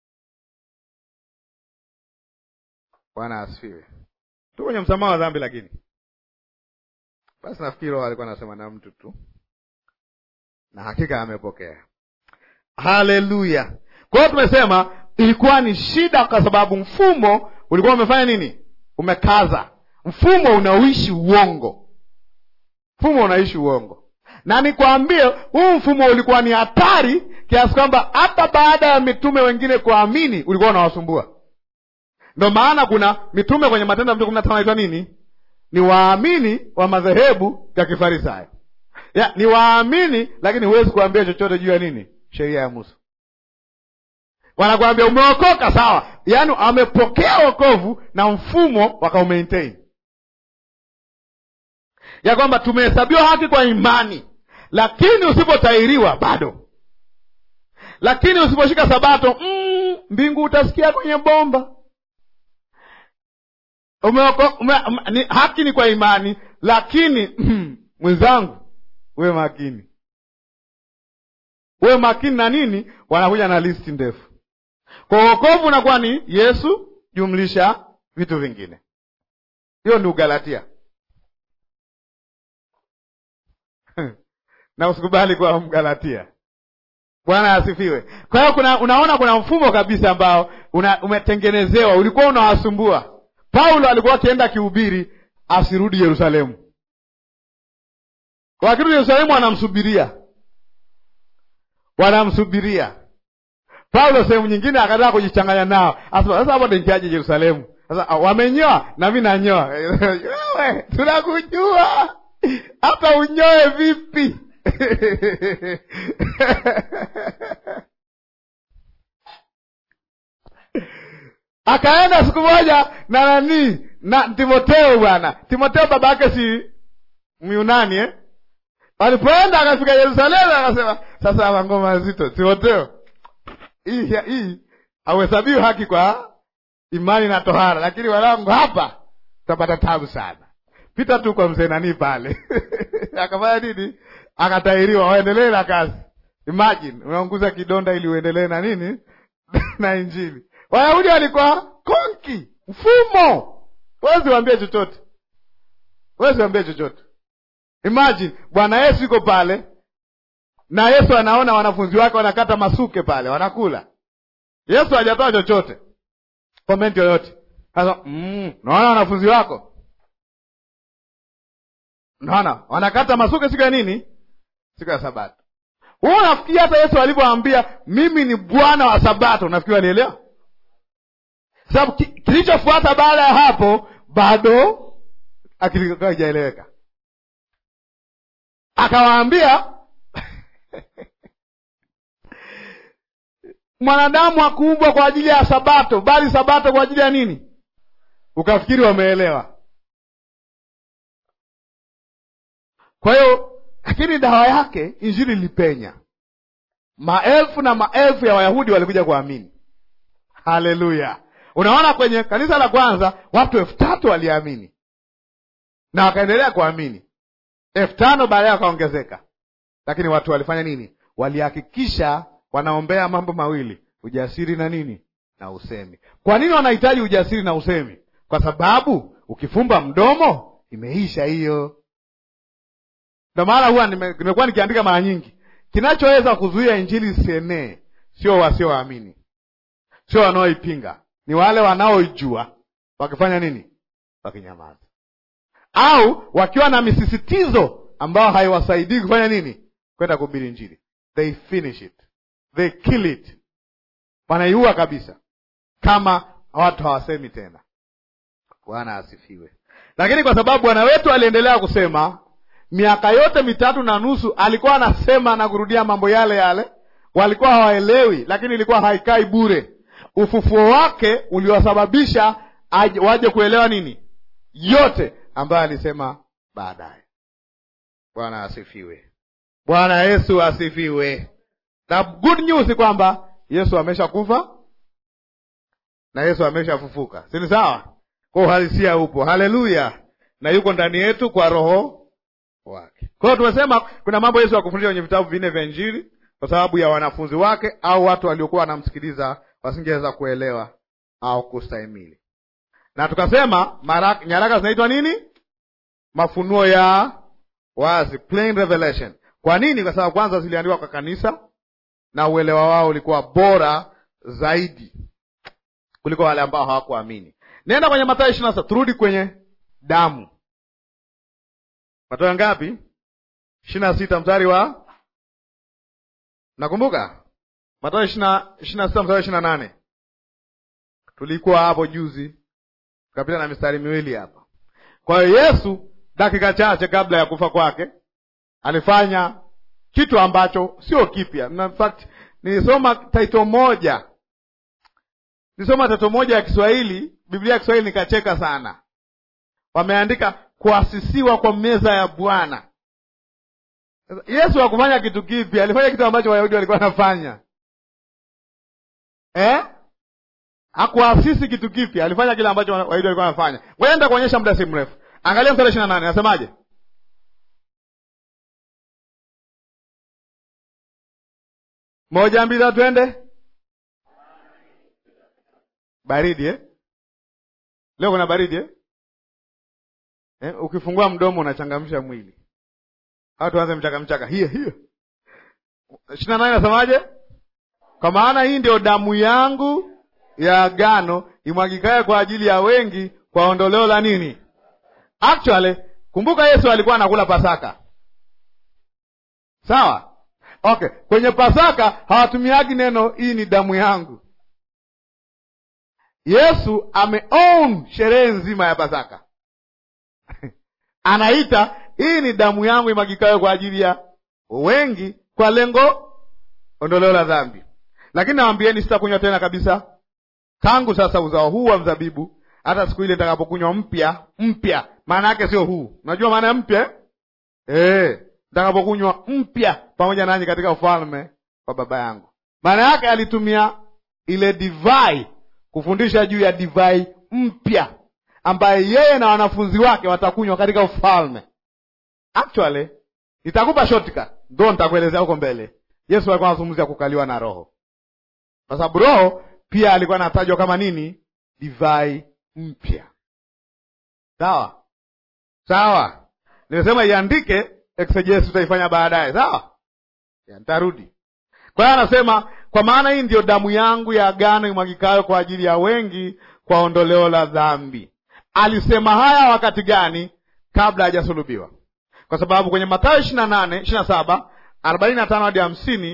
Bwana asifiwe. Tu kwenye msamaha wa dhambi, lakini basi nafikiri Roho alikuwa anasema na mtu tu na hakika amepokea. Haleluya! Kwa hiyo tumesema ilikuwa ni shida, kwa sababu mfumo ulikuwa umefanya nini? Umekaza. Mfumo unaishi uongo, mfumo unaishi uongo. Na nikwambie, huu mfumo ulikuwa ni hatari kiasi kwamba hata baada ya mitume wengine kuamini ulikuwa unawasumbua. Ndio maana kuna mitume kwenye Matendo ya Mitume kumi na tano naitwa nini? Ni waamini wa madhehebu ya Kifarisayo ya, ni waamini lakini huwezi kuambia chochote juu ya nini? Sheria ya Musa. Wanakuambia umeokoka, sawa, yaani amepokea wokovu na mfumo wakaumaintain ya kwamba tumehesabiwa haki kwa imani, lakini usipotahiriwa bado, lakini usiposhika Sabato mm, mbingu utasikia kwenye bomba. Umeoko, ume, ni, haki ni kwa imani, lakini mm, mwenzangu uwe makini, uwe makini na nini? Wanakuja na listi ndefu. Kwa wokovu unakuwa ni Yesu jumlisha vitu vingine. Hiyo ni Ugalatia na usikubali kuwa Mgalatia. Bwana asifiwe. Kwa hiyo kuna unaona, kuna mfumo kabisa ambao una, umetengenezewa, ulikuwa unawasumbua. Paulo alikuwa akienda akihubiri asirudi Yerusalemu wakirudi Yerusalemu wanamsubiria, wanamsubiria Paulo. Sehemu nyingine akataka kujichanganya nao, asema sasa, hapo nitaje Yerusalemu? Sasa wamenyoa na mi nanyoa. Wewe tunakujua hata unyoe vipi? Akaenda siku moja na nani na Timoteo. Bwana Timoteo baba yake si Myunani eh? Walipoenda akafika Yerusalemu, akasema sasa, hapa ngoma nzito. Timoteo, hii hii hauhesabiwi haki kwa imani na tohara, lakini wanangu, hapa utapata tabu sana. Pita tu kwa mzee nani pale akafanya nini? Akatahiriwa, waendelee na kazi. Imagine unaunguza kidonda ili uendelee na nini na Injili. Wayahudi walikuwa konki, mfumo, wezi wambie chochote, wezi wambie chochote. Imagine Bwana Yesu yuko pale na Yesu anaona wanafunzi wake wanakata masuke pale, wanakula. Yesu hajatoa chochote, komenti yoyote. Sasa mm, naona wanafunzi wako naona wanakata masuke siku ya nini? Siku ya Sabato. Wewe unafikiri hata Yesu alivyoambia mimi ni Bwana wa Sabato, unafikiri alielewa? sababu ki, kilichofuata baada ya hapo bado akili haijaeleweka. Akawaambia mwanadamu hakuumbwa kwa ajili ya Sabato, bali Sabato kwa ajili ya nini? Ukafikiri wameelewa. Kwa hiyo, lakini dawa yake injili ilipenya, maelfu na maelfu ya Wayahudi walikuja kuamini. Haleluya! Unaona, kwenye kanisa la kwanza watu elfu tatu waliamini na wakaendelea kuamini, elfu tano baadaye wakaongezeka. Lakini watu walifanya nini? Walihakikisha wanaombea mambo mawili, ujasiri na nini na usemi. Kwa nini wanahitaji ujasiri na usemi? Kwa sababu ukifumba mdomo imeisha hiyo. Ndio maana huwa nimekuwa nikiandika mara nyingi, kinachoweza kuzuia injili isienee sio wasioamini, sio wanaoipinga, ni wale wanaoijua wakifanya nini, wakinyamaza au wakiwa na misisitizo ambayo haiwasaidii kufanya nini, kwenda kuhubiri injili. They finish it, they kill it, wanaiua kabisa, kama watu hawasemi tena. Bwana asifiwe. Lakini kwa sababu Bwana wetu aliendelea kusema miaka yote mitatu na nusu, alikuwa anasema na kurudia mambo yale yale, walikuwa hawaelewi, lakini ilikuwa haikai bure. Ufufuo wake uliwasababisha waje kuelewa nini yote ambayo alisema baadaye. Bwana asifiwe. Bwana Yesu asifiwe. Na good news kwamba Yesu ameshakufa na Yesu ameshafufuka, si ni sawa? Kwa uhalisia upo, haleluya, na yuko ndani yetu kwa roho wake. Kwa hiyo tumesema kuna mambo Yesu akufundisha kwenye vitabu vinne vya Injili kwa sababu ya wanafunzi wake au watu waliokuwa wanamsikiliza wasingeweza kuelewa au kustahimili, na tukasema nyaraka zinaitwa nini? Mafunuo ya wazi, plain revelation. Kwa nini? Kwa sababu kwanza ziliandikwa kwa kanisa na uelewa wao ulikuwa bora zaidi kuliko wale ambao hawakuamini. Nenda kwenye Mathayo ishirini na sita, turudi kwenye damu. Mathayo ngapi? ishirini na sita mstari wa nakumbuka, Mathayo ishirini na sita mstari wa ishirini na nane tulikuwa hapo juzi, tukapita na mistari miwili hapa. Kwa hiyo Yesu dakika chache kabla ya kufa kwake alifanya kitu ambacho sio kipya. In fact nilisoma taito moja, nilisoma taito moja ya Kiswahili, Biblia ya Kiswahili, nikacheka sana. Wameandika kuasisiwa kwa meza ya Bwana. Yesu hakufanya kitu kipya, alifanya kitu ambacho Wayahudi walikuwa wanafanya eh? Hakuasisi kitu kipya, alifanya kile ambacho Wayahudi walikuwa wanafanya. Ngoja nenda kuonyesha muda si mrefu. Angalia mstari ishirini na nane nasemaje? Moja, mbili, tatu, twende. Baridi eh? Leo kuna baridi eh? Eh, ukifungua mdomo unachangamsha mwili. Au tuanze mchaka mchaka hiyo hiyo. ishirini na nane nasemaje? Kwa maana hii ndio damu yangu ya agano imwagikaye kwa ajili ya wengi kwa ondoleo la nini? Actually, kumbuka Yesu alikuwa anakula Pasaka, sawa? Okay, kwenye Pasaka hawatumiagi neno hii ni damu yangu. Yesu ameown sherehe nzima ya Pasaka anaita hii ni damu yangu imwagikayo kwa ajili ya wengi kwa lengo ondoleo la dhambi. Lakini nawambieni, sitakunywa tena kabisa tangu sasa uzao huu wa mzabibu hata siku ile nitakapokunywa mpya mpya. Maana yake sio huu, unajua maana ya mpya eh? Nitakapokunywa mpya pamoja nanyi katika ufalme wa Baba yangu. Maana yake alitumia ile divai kufundisha juu ya divai mpya ambaye yeye na wanafunzi wake watakunywa katika ufalme. Actually, nitakupa shortcut, ndo nitakuelezea huko mbele. Yesu alikuwa anazungumzia kukaliwa na Roho, kwa sababu Roho pia alikuwa anatajwa kama nini? Divai mpya. Sawa sawa, nimesema iandike, exegesis tutaifanya baadaye. Sawa, nitarudi. Kwa hiyo anasema, kwa maana hii ndiyo damu yangu ya agano imwagikayo kwa ajili ya wengi kwa ondoleo la dhambi. Alisema haya wakati gani? Kabla hajasulubiwa, kwa sababu kwenye Mathayo ishirini na nane ishirini na saba arobaini na tano hadi hamsini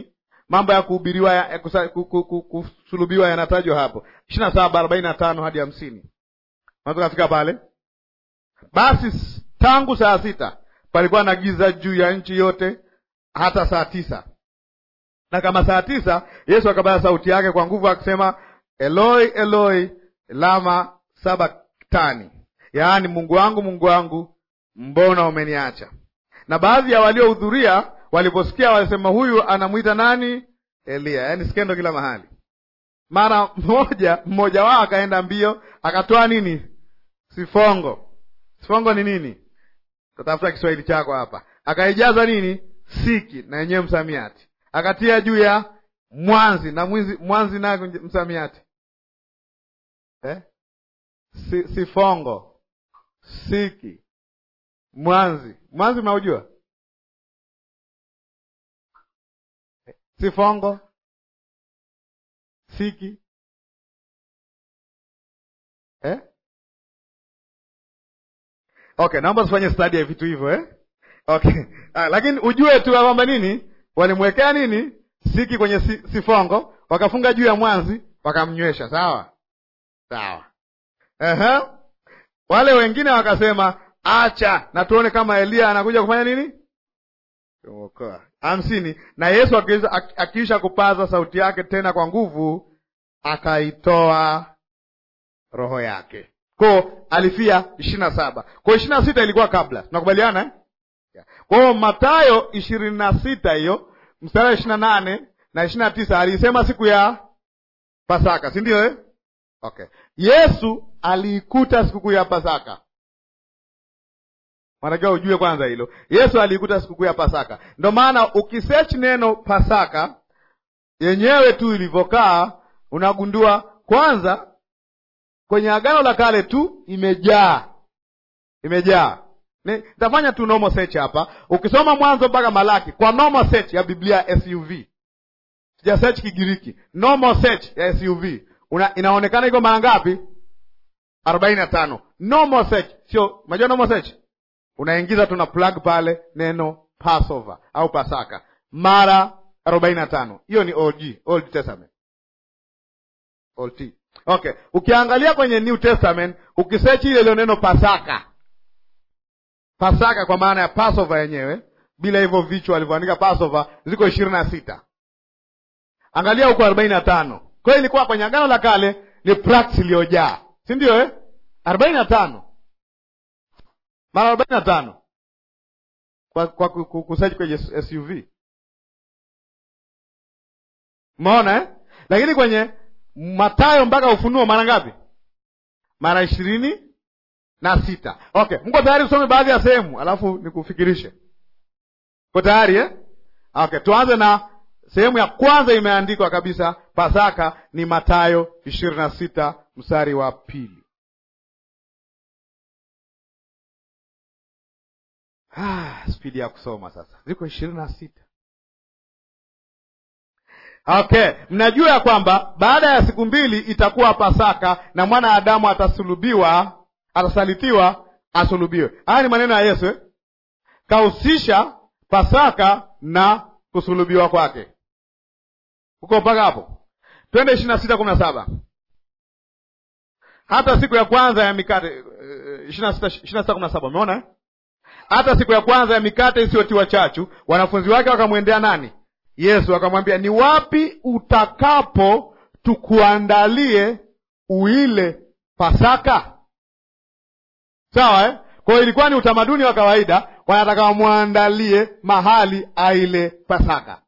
mambo ya kuhubiriwa ya, ya kusa- ku- ku- ku- kusulubiwa yanatajwa hapo ishirini na saba arobaini na tano hadi hamsini unaweza kafika pale basi s- tangu saa sita palikuwa na giza juu ya nchi yote hata saa tisa na kama saa tisa yesu akapaza sauti yake kwa nguvu akisema eloi eloi lama sabaktani yaani mungu wangu mungu wangu mbona umeniacha na baadhi ya waliohudhuria waliposikia walisema huyu anamwita nani eliya yaani skendo kila mahali mara mmoja mmoja wao akaenda mbio akatoa nini sifongo sifongo ni nini tatafuta kiswahili chako hapa akaijaza nini siki na yenyewe msamiati akatia juu ya mwanzi na mwizi, mwanzi nayo msamiati eh? si, sifongo siki mwanzi mwanzi mnaujua sifongo siki eh? okay naomba tufanye stadi ya vitu hivyo eh? okay ah, lakini ujue tu ya kwamba nini walimwekea nini siki kwenye si, sifongo wakafunga juu ya mwanzi wakamnywesha sawa sawa Ehe. wale wengine wakasema acha na tuone kama eliya anakuja kufanya nini kuokoa hamsini na yesu akiisha- ak- akiisha kupaza sauti yake tena kwa nguvu akaitoa roho yake ko alifia ishirini na saba ko ishirini na sita ilikuwa kabla tunakubaliana eh? Yeah. kwa hiyo matayo ishirini na sita hiyo mstari wa ishirini na nane na ishirini na tisa aliisema siku ya pasaka si ndio eh? okay yesu aliikuta sikukuu ya pasaka wanatakiwa ujue kwanza hilo yesu aliikuta sikukuu ya pasaka ndo maana ukisearch neno pasaka yenyewe tu ilivyokaa unagundua kwanza kwenye agano la kale tu imejaa imejaa Ni- nitafanya tu normal search hapa ukisoma mwanzo mpaka malaki kwa normal search ya biblia ya suv sija search kigiriki normal search ya suv Una, inaonekana iko mara ngapi arobaini na tano normal search sio unajua normal search unaingiza tuna plug pale neno passover au pasaka mara arobaini na tano hiyo ni og old testament old T. okay ukiangalia kwenye new testament ukisechi ile ile neno pasaka pasaka kwa maana ya passover yenyewe bila hivyo vichwa walivyoandika passover ziko ishirini na sita angalia huko arobaini na tano kwa hiyo ilikuwa kwenye agano la kale ni practice iliyojaa si ndio eh? arobaini na tano mara arobaini na tano kwa, kwa ku- ku- kusearch kwenye suv umeona eh? lakini kwenye matayo mpaka ufunuo mara ngapi mara ishirini na sita okay mko tayari tusome baadhi ya sehemu alafu nikufikirishe ko tayari eh? okay tuanze na sehemu ya kwanza imeandikwa kabisa pasaka ni matayo ishirini na sita mstari wa pili ah, spidi ya kusoma sasa ziko ishirini na sita okay mnajua ya kwamba baada ya siku mbili itakuwa pasaka na mwana adamu atasulubiwa atasalitiwa asulubiwe haya ni maneno ya yesu eh? kahusisha pasaka na kusulubiwa kwake huko mpaka hapo twende ishirini na sita kumi na saba hata siku ya kwanza ya mikate ishirini na sita ishirini na sita kumi na saba umeona eh? hata siku ya kwanza ya mikate isiyotiwa chachu wanafunzi wake wakamwendea nani yesu akamwambia ni wapi utakapo tukuandalie uile pasaka sawa eh? kwa hiyo ilikuwa ni utamaduni wa kawaida wanataka wamwandalie mahali aile pasaka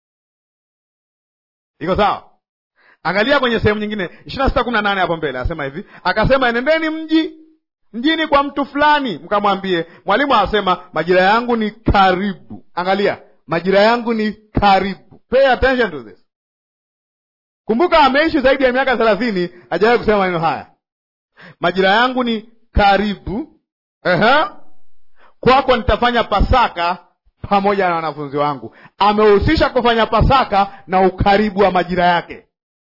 iko sawa angalia kwenye sehemu nyingine ishirini na sita kumi na nane hapo mbele asema hivi akasema enendeni mji mjini kwa mtu fulani mkamwambie mwalimu anasema majira yangu ni karibu angalia majira yangu ni karibu pay attention to this kumbuka ameishi zaidi ya miaka thelathini hajawahi kusema maneno haya majira yangu ni karibu Ehe. kwako nitafanya pasaka pamoja na wanafunzi wangu amehusisha kufanya pasaka na ukaribu wa majira yake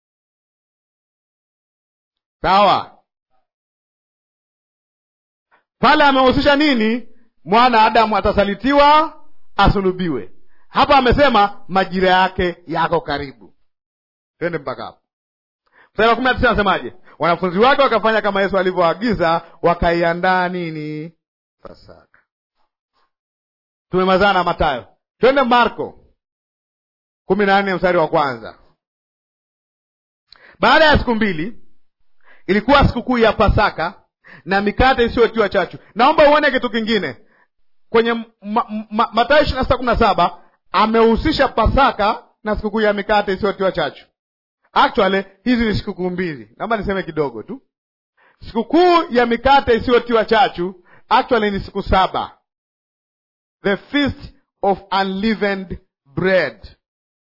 sawa pale amehusisha nini mwana adamu atasalitiwa asulubiwe hapa amesema majira yake yako karibu. Twende mpaka hapo. Mstari wa kumi na tisa anasemaje? Wanafunzi wake wakafanya kama Yesu alivyoagiza, wakaiandaa nini? Pasaka. Tumemazana na Mathayo. Twende Marko kumi na nne mstari wa kwanza. Baada ya siku mbili ilikuwa sikukuu ya Pasaka na mikate isiyotiwa chachu. Naomba uone kitu kingine kwenye ma, ma, Mathayo ishirini na sita kumi na saba amehusisha Pasaka na sikukuu ya mikate isiyotiwa chachu. Actually hizi ni sikukuu mbili, naomba niseme kidogo tu. Sikukuu ya mikate isiyotiwa chachu actually ni siku saba, the feast of unleavened bread.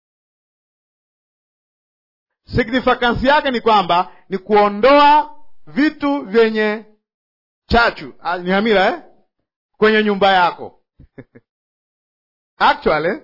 Significance yake ni kwamba ni kuondoa vitu vyenye chachu, ah, ni hamira eh? kwenye nyumba yako actually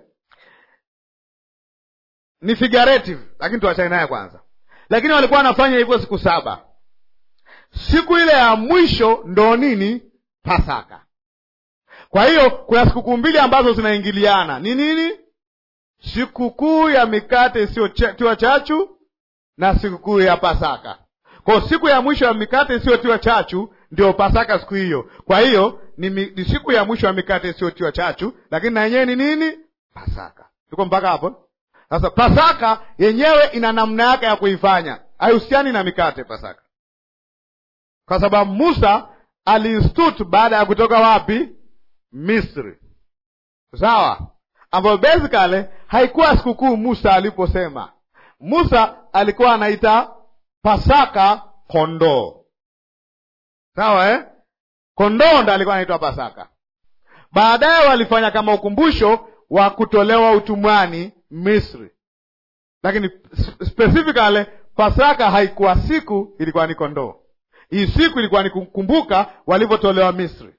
ni figurative, lakini tuachane naye kwanza. Lakini walikuwa wanafanya hivyo siku saba. Siku ile ya mwisho ndo nini? Pasaka. Kwa hiyo kuna sikukuu mbili ambazo zinaingiliana. Ni nini? Sikukuu ya mikate isiyotiwa chachu na sikukuu ya Pasaka. Kwa siku ya mwisho ya mikate isiyotiwa chachu ndio Pasaka siku hiyo. Kwa hiyo ni, ni siku ya mwisho ya mikate isiyotiwa chachu, lakini na yenyewe ni nini? Pasaka. Tuko mpaka hapo? Sasa Pasaka yenyewe ina namna yake ya kuifanya, haihusiani na mikate Pasaka, kwa sababu Musa aliinstitute baada ya kutoka wapi? Misri, sawa, ambayo basically haikuwa sikukuu. Musa aliposema, Musa alikuwa anaita Pasaka kondoo, sawa eh? Kondoo ndo alikuwa anaitwa Pasaka. Baadaye walifanya kama ukumbusho wa kutolewa utumwani Misri, lakini specifically Pasaka haikuwa siku, ilikuwa ni kondoo. Hii siku ilikuwa ni kukumbuka walivyotolewa Misri.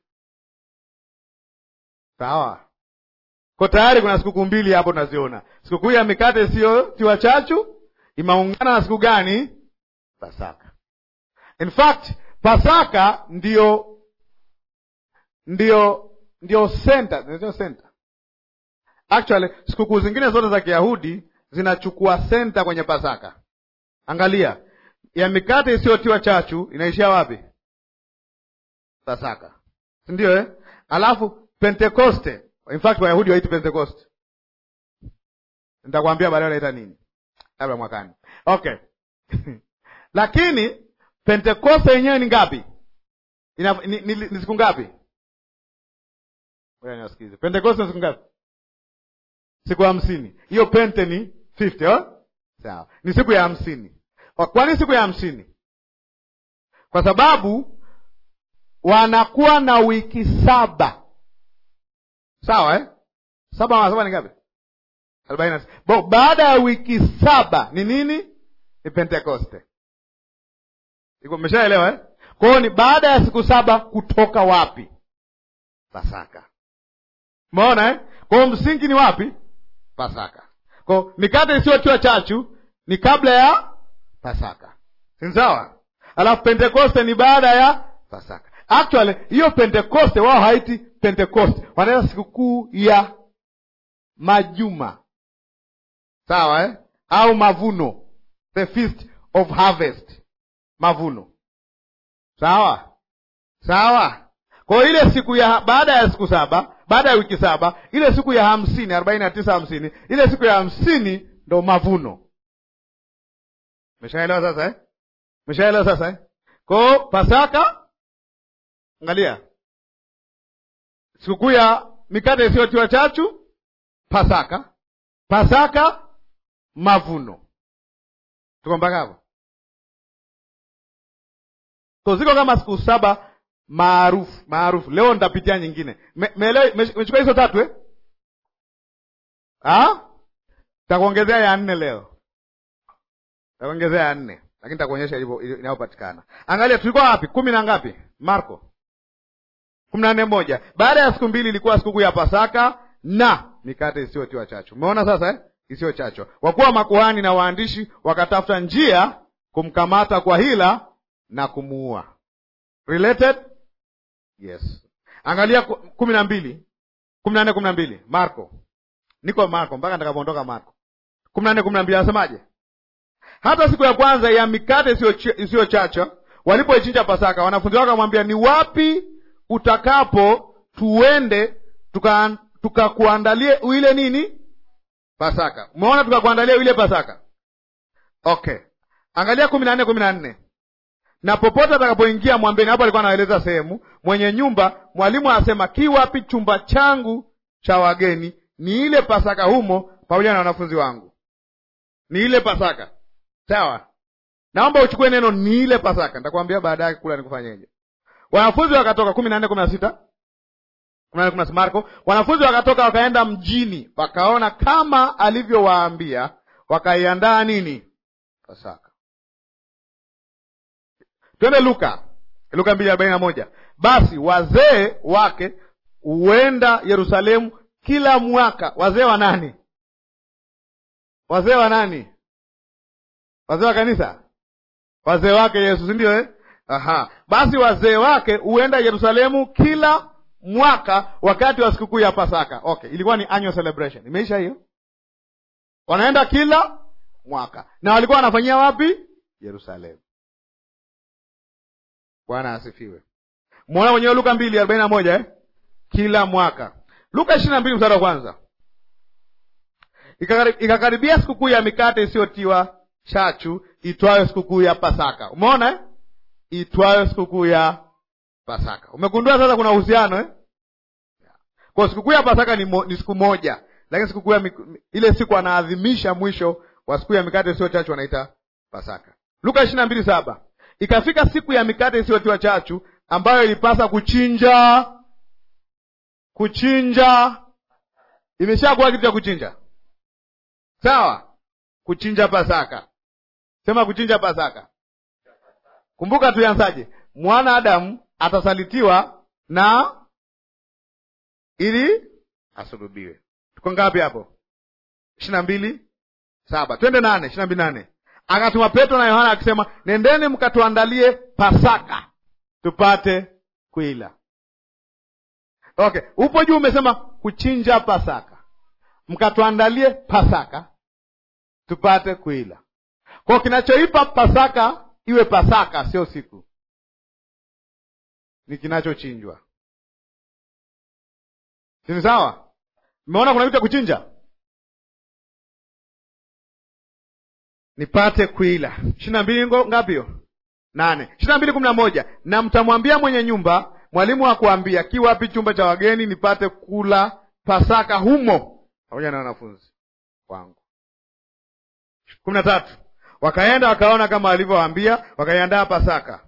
Sawa, ko tayari kuna sikukuu mbili hapo tunaziona. Sikukuu ya mikate isiyotiwa chachu imeungana na siku gani? Pasaka. In fact Pasaka ndio ndio ndio center, ndio center Actually, sikukuu zingine zote za Kiyahudi zinachukua senta kwenye Pasaka. Angalia, ya mikate isiyotiwa chachu inaishia wapi? Pasaka, si ndio eh? Alafu Pentekoste, in fact Wayahudi waiti Pentekoste, nitakwambia baadaye wanaita nini, labda mwakani. Okay lakini Pentekoste yenyewe ni ngapi? Ina, ni, ni, ni siku ngapi? Ngoja niwasikize. Pentekoste ni siku ngapi? siku hamsini. Hiyo pente ni 50 oh? Sawa, ni siku ya hamsini. Kwani siku ya hamsini? Kwa sababu wanakuwa na wiki saba, sawa eh? saba mara saba ni ngapi? arobaini na sita. Baada ya wiki saba ni nini? Ni Pentekoste. Iko mmeshaelewa eh? Kwa hiyo ni baada ya siku saba kutoka wapi? Pasaka. Umeona eh? Kwa hiyo msingi ni wapi? Pasaka. Kwa mikate isiyotiwa chachu ni kabla ya Pasaka, si sawa? Alafu Pentekoste ni baada ya Pasaka. Actually hiyo Pentekoste wao haiti Pentekoste, wanaita sikukuu ya majuma, sawa eh? au mavuno, the feast of harvest, mavuno, sawa sawa. Kwa ile siku ya baada ya siku saba baada ya wiki saba, ile siku ya hamsini arobaini na tisa hamsini, ile siku ya hamsini ndo mavuno. Meshaelewa sasa eh? Meshaelewa sasa eh? Kwao Pasaka, angalia sikukuu ya mikate isiyotiwa chachu, Pasaka. Pasaka, mavuno. Tuko mpaka hapo? Ko ziko kama siku saba maarufu maarufu. Leo nitapitia nyingine. Mechukua hizo tatu eh? Takuongezea ya nne leo, takuongezea ya nne, lakini takuonyesha inayopatikana. Angalia, tulikuwa wapi? kumi na ngapi? Marko kumi na nne moja. Baada ya siku mbili ilikuwa sikukuu ya Pasaka na mikate isiyotiwa chachu. Umeona sasa eh? isiyo chachu. Wakuwa makuhani na waandishi wakatafuta njia kumkamata kwa hila na kumuua. Related Yes, angalia kumi na mbili kumi na nne kumi na mbili Marko niko Marko mpaka nitakapoondoka Marko kumi na nne kumi na mbili anasemaje? Hata siku ya kwanza ya mikate isiyochacha walipoichinja Pasaka, wanafunzi wake wakamwambia, ni wapi utakapo tuende tukakuandalie tuka ile nini Pasaka. Umeona, tukakuandalia ile Pasaka. Okay, angalia kumi na nne kumi na nne na popote atakapoingia mwambeni. Hapo alikuwa anaeleza sehemu, mwenye nyumba, mwalimu anasema, ki wapi chumba changu cha wageni, ni ile Pasaka humo pamoja na wanafunzi wangu. Ni ile Pasaka, sawa. Naomba uchukue neno ni ile Pasaka, nitakwambia baadaye kula nikufanyeje. Wanafunzi wakatoka, kumi na nne kumi na sita Marko. Wanafunzi wakatoka wakaenda mjini, wakaona kama alivyowaambia, wakaiandaa nini Pasaka. Twende Luka, Luka mbili arobaini na moja. Basi wazee wake huenda Yerusalemu kila mwaka. Wazee wa nani? Wazee wa nani? Wazee wa kanisa, wazee wake Yesu, si ndio eh? Aha, basi wazee wake huenda Yerusalemu kila mwaka wakati wa sikukuu ya Pasaka. Okay, ilikuwa ni annual celebration. Imeisha hiyo, wanaenda kila mwaka na walikuwa wanafanyia wapi? Yerusalemu. Bwana asifiwe. Mwona mwenyewe Luka mbili arobaini na moja eh? Kila mwaka. Luka ishirini na mbili mstari wa kwanza ikakaribia sikukuu ya mikate isiyotiwa chachu itwayo sikukuu ya Pasaka. Umeona eh? itwayo sikukuu ya Pasaka. Umegundua sasa kuna uhusiano eh? Kwa sikukuu ya Pasaka ni, mo, ni siku moja, lakini sikukuu ya ile siku anaadhimisha mwisho wa sikukuu ya mikate isiyo chachu wanaita Pasaka. Luka ishirini na mbili saba ikafika siku ya mikate isiyotiwa chachu ambayo ilipasa kuchinja kuchinja. Imeshakuwa kitu cha kuchinja, sawa? Kuchinja Pasaka, sema kuchinja Pasaka. Kumbuka tulianzaje? Mwana Adamu atasalitiwa na ili asulubiwe. Tuko ngapi hapo? ishirini na mbili saba twende nane ishirini na mbili nane akatuma Petro na Yohana akisema, nendeni mkatuandalie Pasaka tupate kuila. Okay, upo juu umesema kuchinja Pasaka, mkatuandalie Pasaka tupate kuila. Kwa kinachoipa Pasaka iwe Pasaka sio siku, ni kinachochinjwa. Sini sawa? Mmeona kuna kitu cha kuchinja nipate kuila. ishirini na mbili ngapi hiyo? Nane. ishirini na mbili kumi na moja na mtamwambia mwenye nyumba, mwalimu hakuambia ki wapi chumba cha wageni nipate kula Pasaka humo pamoja na wanafunzi wangu. kumi na tatu wakaenda wakaona kama alivyowaambia, wakaiandaa Pasaka.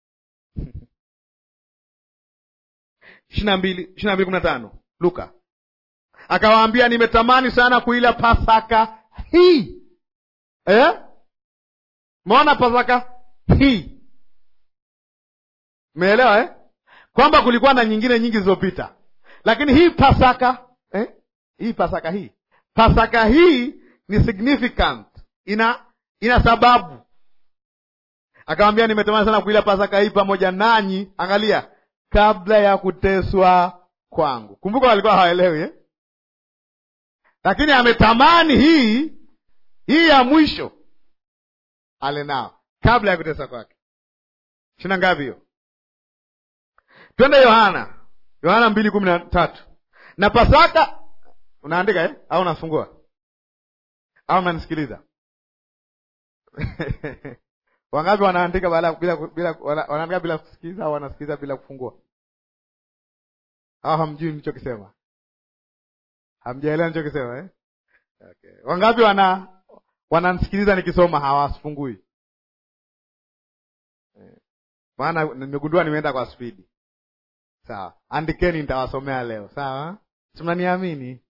ishirini na mbili ishirini na mbili kumi na tano Luka akawaambia, nimetamani sana kuila Pasaka hii Eh? Maona Pasaka hii meelewa eh? Kwamba kulikuwa na nyingine nyingi zilizopita, lakini hii Pasaka eh? hii Pasaka hii Pasaka hii ni significant, ina ina sababu. Akamwambia, nimetamani sana kuila Pasaka hii pamoja nanyi, angalia, kabla ya kuteswa kwangu. Kumbuka walikuwa hawaelewi eh? Lakini ametamani hii hii ya mwisho ale nao kabla ya kutesa kwake. Shina ngapi hiyo? Twende Yohana, Yohana mbili kumi na tatu. Na Pasaka unaandika eh? au unafungua au unanisikiliza? Wangapi wanaandika bila bila bila wanaandika bila kusikiliza au wanasikiliza bila kufungua? Au hamjui nilichokisema? Hamjaelewa nilichokisema eh? Okay. Wangapi wana wananisikiliza nikisoma hawafungui? Maana nimegundua nimeenda kwa spidi. Sawa, andikeni, nitawasomea leo. Sawa, si mnaniamini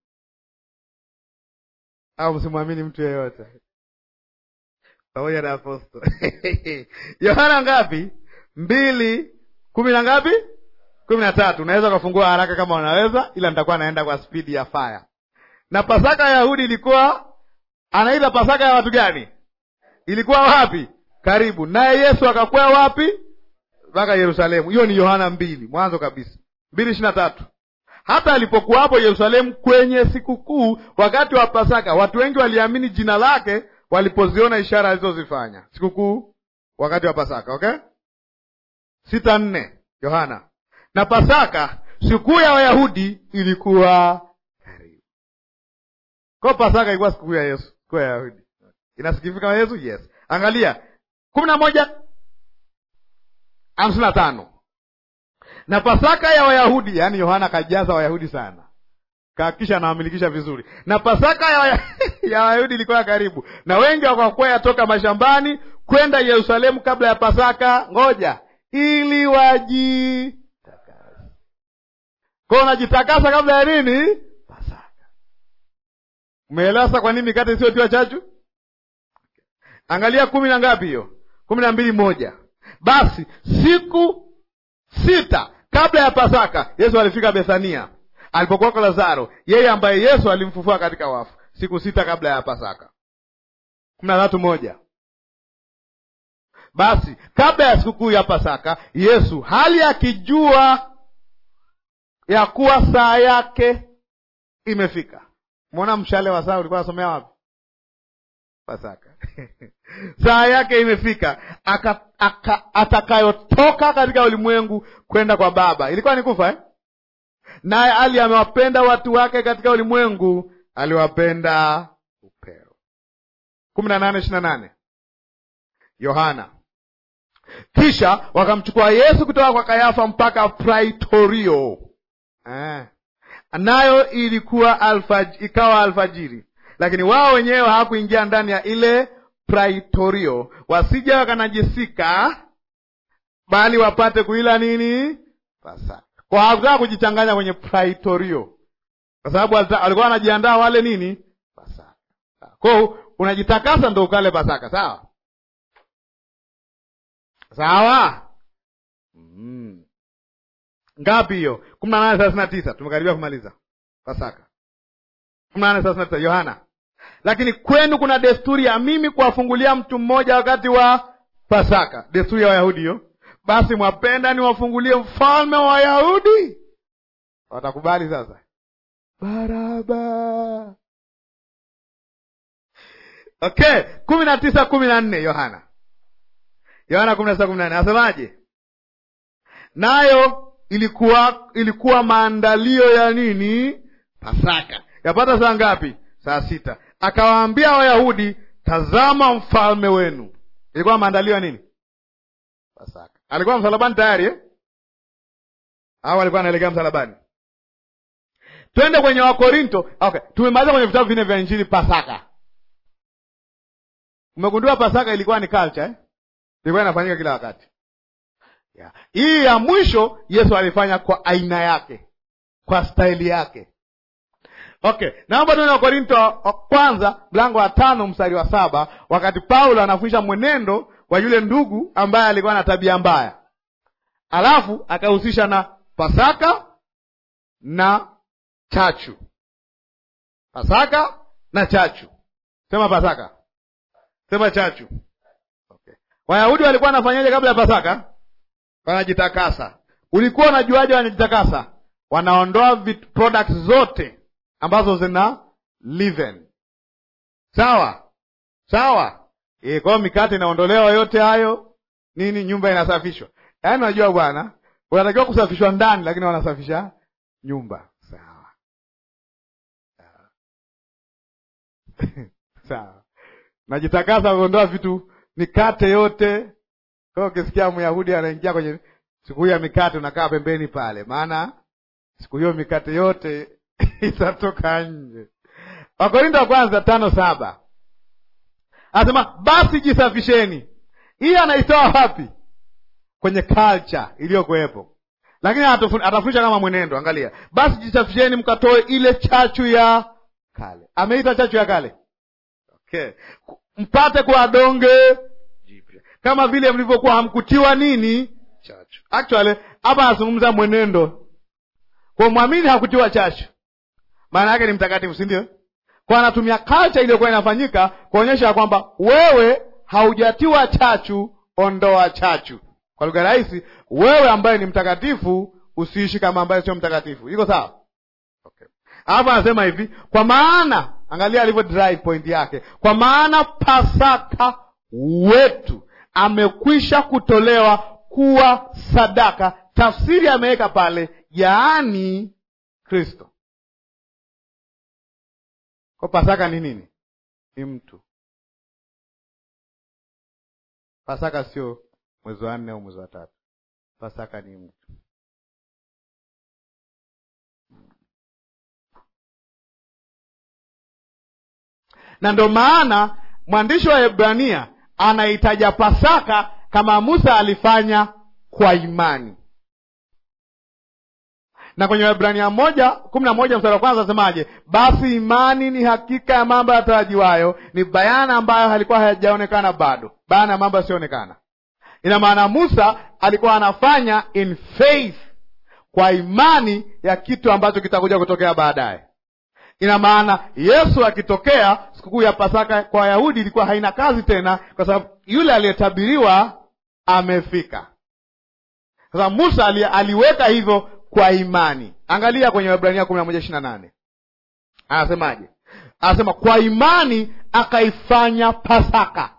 au msimwamini mtu yeyote? Pamoja na aposto Yohana ngapi? mbili kumi na ngapi? kumi na tatu. Unaweza ukafungua haraka kama unaweza, ila nitakuwa naenda kwa spidi ya fire. Na Pasaka ya Yahudi ilikuwa anaita Pasaka ya watu gani? Ilikuwa wapi? Karibu naye Yesu akakwea wapi? Mpaka Yerusalemu. Hiyo ni Yohana mbili, mwanzo kabisa, mbili ishirini na tatu. hata alipokuwapo Yerusalemu kwenye sikukuu wakati wa Pasaka, watu wengi waliamini jina lake walipoziona ishara alizozifanya. Sikukuu wakati wa Pasaka, okay? sita nne Yohana. Na Pasaka sikukuu ya Wayahudi ilikuwa karibu. Kwa Pasaka ilikuwa sikukuu ya Yesu, sikukuu ya Wayahudi inasikifika kama Yesu. Yes, angalia kumi na moja hamsini na tano na Pasaka ya Wayahudi, yaani Yohana akajaza Wayahudi sana, kahakikisha anawamilikisha vizuri. Na Pasaka ya Waya- ya Wayahudi ilikuwa karibu, na wengi wakakwea toka mashambani kwenda Yerusalemu kabla ya Pasaka, ngoja, ili wajitakase. Kwa unajitakasa kabla ya nini? Pasaka. Umeelewa sasa kwa nini mikate isiyotiwa chachu? Angalia kumi na ngapi hiyo? kumi na mbili moja. Basi siku sita kabla ya Pasaka Yesu alifika Bethania alipokuwa kwa Lazaro, yeye ambaye Yesu alimfufua katika wafu, siku sita kabla ya Pasaka. kumi na tatu moja. Basi kabla ya sikukuu ya Pasaka Yesu hali akijua ya kuwa saa yake imefika. Mwona mshale wa saa ulikuwa nasomea wapi? Pasaka. saa yake imefika aka, aka, atakayotoka katika ulimwengu kwenda kwa Baba. Ilikuwa ni kufa eh? Naye ali amewapenda watu wake katika ulimwengu, aliwapenda upeo. kumi na nane ishirini na nane Yohana. Kisha wakamchukua Yesu kutoka kwa Kayafa mpaka Praitorio eh. Nayo ilikuwa alfaj, ikawa alfajiri lakini wao wenyewe hawakuingia ndani ya ile praitorio, wasije wakanajisika, bali wapate kuila nini? Pasaka. Kwa hawakutaka kujichanganya kwenye praitorio, kwa sababu walikuwa wanajiandaa wale nini? Pasaka. Kwa unajitakasa ndo ukale Pasaka, sawa sawa. Mm. Ngapi hiyo? kumi na nane thelathini na tisa. Tumekaribia kumaliza Pasaka. kumi na nane thelathini na tisa Yohana lakini kwenu kuna desturi ya mimi kuwafungulia mtu mmoja wakati wa Pasaka, desturi ya Wayahudi hiyo. Basi mwapenda niwafungulie mfalme wa Wayahudi? Watakubali sasa? Baraba. Okay, kumi na tisa kumi na nne Yohana, Yohana kumi na tisa kumi na nne asemaje? Nayo ilikuwa ilikuwa maandalio ya nini? Pasaka. Yapata saa ngapi? Saa sita. Akawaambia Wayahudi, tazama mfalme wenu. Ilikuwa maandalio ya nini? Pasaka. Alikuwa msalabani tayari eh? Au alikuwa anaelekea msalabani? Twende kwenye Wakorinto. Okay, tumemaliza kwenye vitabu vinne vya Injili Pasaka. Umegundua Pasaka ilikuwa ni culture eh? Ilikuwa inafanyika kila wakati. Yeah. Hii ya mwisho Yesu alifanya kwa aina yake, kwa staili yake. Okay, naomba tuende Wakorinto wa kwanza mlango wa tano mstari wa saba wakati Paulo anafundisha mwenendo wa yule ndugu ambaye alikuwa na tabia mbaya, alafu akahusisha na Pasaka na chachu. Pasaka na chachu. Sema Pasaka, sema chachu. Okay. Wayahudi walikuwa wanafanyaje kabla ya Pasaka? Wanajitakasa. Ulikuwa unajuaje wanajitakasa? Wanaondoa products zote ambazo zina leaven. Sawa sawa. E, kwa hiyo mikate inaondolewa yote hayo nini, nyumba inasafishwa. Yaani unajua bwana, unatakiwa kusafishwa ndani, lakini wanasafisha nyumba. Sawa sawa. Najitakasa kuondoa vitu, mikate yote. Kwa hiyo ukisikia Myahudi anaingia kwenye siku hiyo ya mikate, unakaa pembeni pale, maana siku hiyo mikate yote itatoka nje. Wakorinto wa kwanza tano saba anasema basi jisafisheni. Hii anaitoa wapi? Kwenye culture iliyokuwepo, lakini atafundisha kama mwenendo. Angalia, basi jisafisheni mkatoe ile chachu ya kale. Ameita chachu ya kale, okay, mpate kwa donge jipya, kama vile mlivyokuwa hamkutiwa nini chachu. Actually hapa anazungumza mwenendo, kwa mwamini hakutiwa chachu maana yake ni mtakatifu, si ndio? Kwa anatumia culture iliyokuwa inafanyika kuonyesha kwamba wewe haujatiwa chachu, ondoa chachu. Kwa lugha rahisi, wewe ambaye ni mtakatifu usiishi kama ambaye sio mtakatifu. Iko sawa? alafu anasema hivi kwa maana angalia alivyo drive point yake kwa maana pasaka wetu amekwisha kutolewa kuwa sadaka tafsiri ameweka pale yaani kristo kwa pasaka ni nini ni mtu pasaka sio mwezi wa nne au mwezi wa tatu pasaka ni mtu na ndo maana mwandishi wa Hebrania anaitaja Pasaka kama Musa alifanya kwa imani, na kwenye Waebrania moja kumi na moja mstari wa kwanza asemaje? Basi imani ni hakika ya mambo yatarajiwayo, ni bayana ambayo halikuwa hayajaonekana bado, bayana ya mambo yasiyoonekana. Ina maana Musa alikuwa anafanya in faith, kwa imani ya kitu ambacho kitakuja kutokea baadaye. Ina maana Yesu akitokea, sikukuu ya Pasaka kwa Wayahudi ilikuwa haina kazi tena, kwa sababu yule aliyetabiriwa amefika. Sasa Musa ali, aliweka hivyo kwa imani. Angalia kwenye Waebrania kumi na moja ishirini na nane anasemaje? Anasema kwa imani akaifanya Pasaka,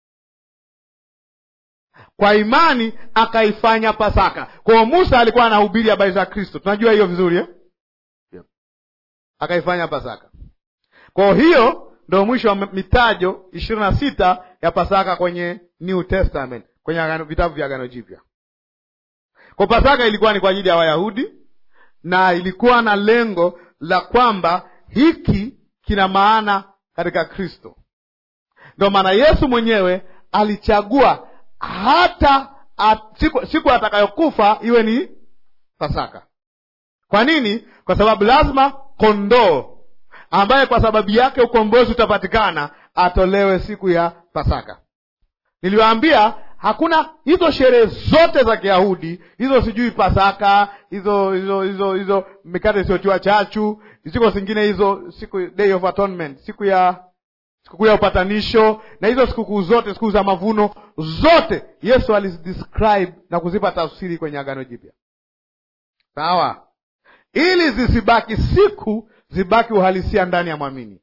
kwa imani akaifanya Pasaka. Kwa hiyo Musa alikuwa anahubiri habari za Kristo, tunajua hiyo vizuri eh? akaifanya Pasaka. Kwa hiyo ndo mwisho wa mitajo ishirini na sita ya Pasaka kwenye New Testament, kwenye agano, vitabu vya Agano Jipya. Kwa Pasaka ilikuwa ni kwa ajili ya Wayahudi na ilikuwa na lengo la kwamba hiki kina maana katika Kristo. Ndio maana Yesu mwenyewe alichagua hata at, siku, siku atakayokufa iwe ni Pasaka. Kwa nini? Kwa sababu lazima kondoo ambaye kwa sababu yake ukombozi utapatikana atolewe siku ya Pasaka. Niliwaambia hakuna hizo sherehe zote za Kiyahudi hizo, sijui Pasaka hizo hizo hizo hizo mikate isiyotiwa chachu, ziko zingine hizo, siku Day of Atonement, siku ya sikukuu ya upatanisho, na hizo sikukuu zote, siku za mavuno zote, Yesu alizidescribe na kuzipa tafsiri kwenye Agano Jipya, sawa ili zisibaki siku, zibaki uhalisia ndani ya mwamini.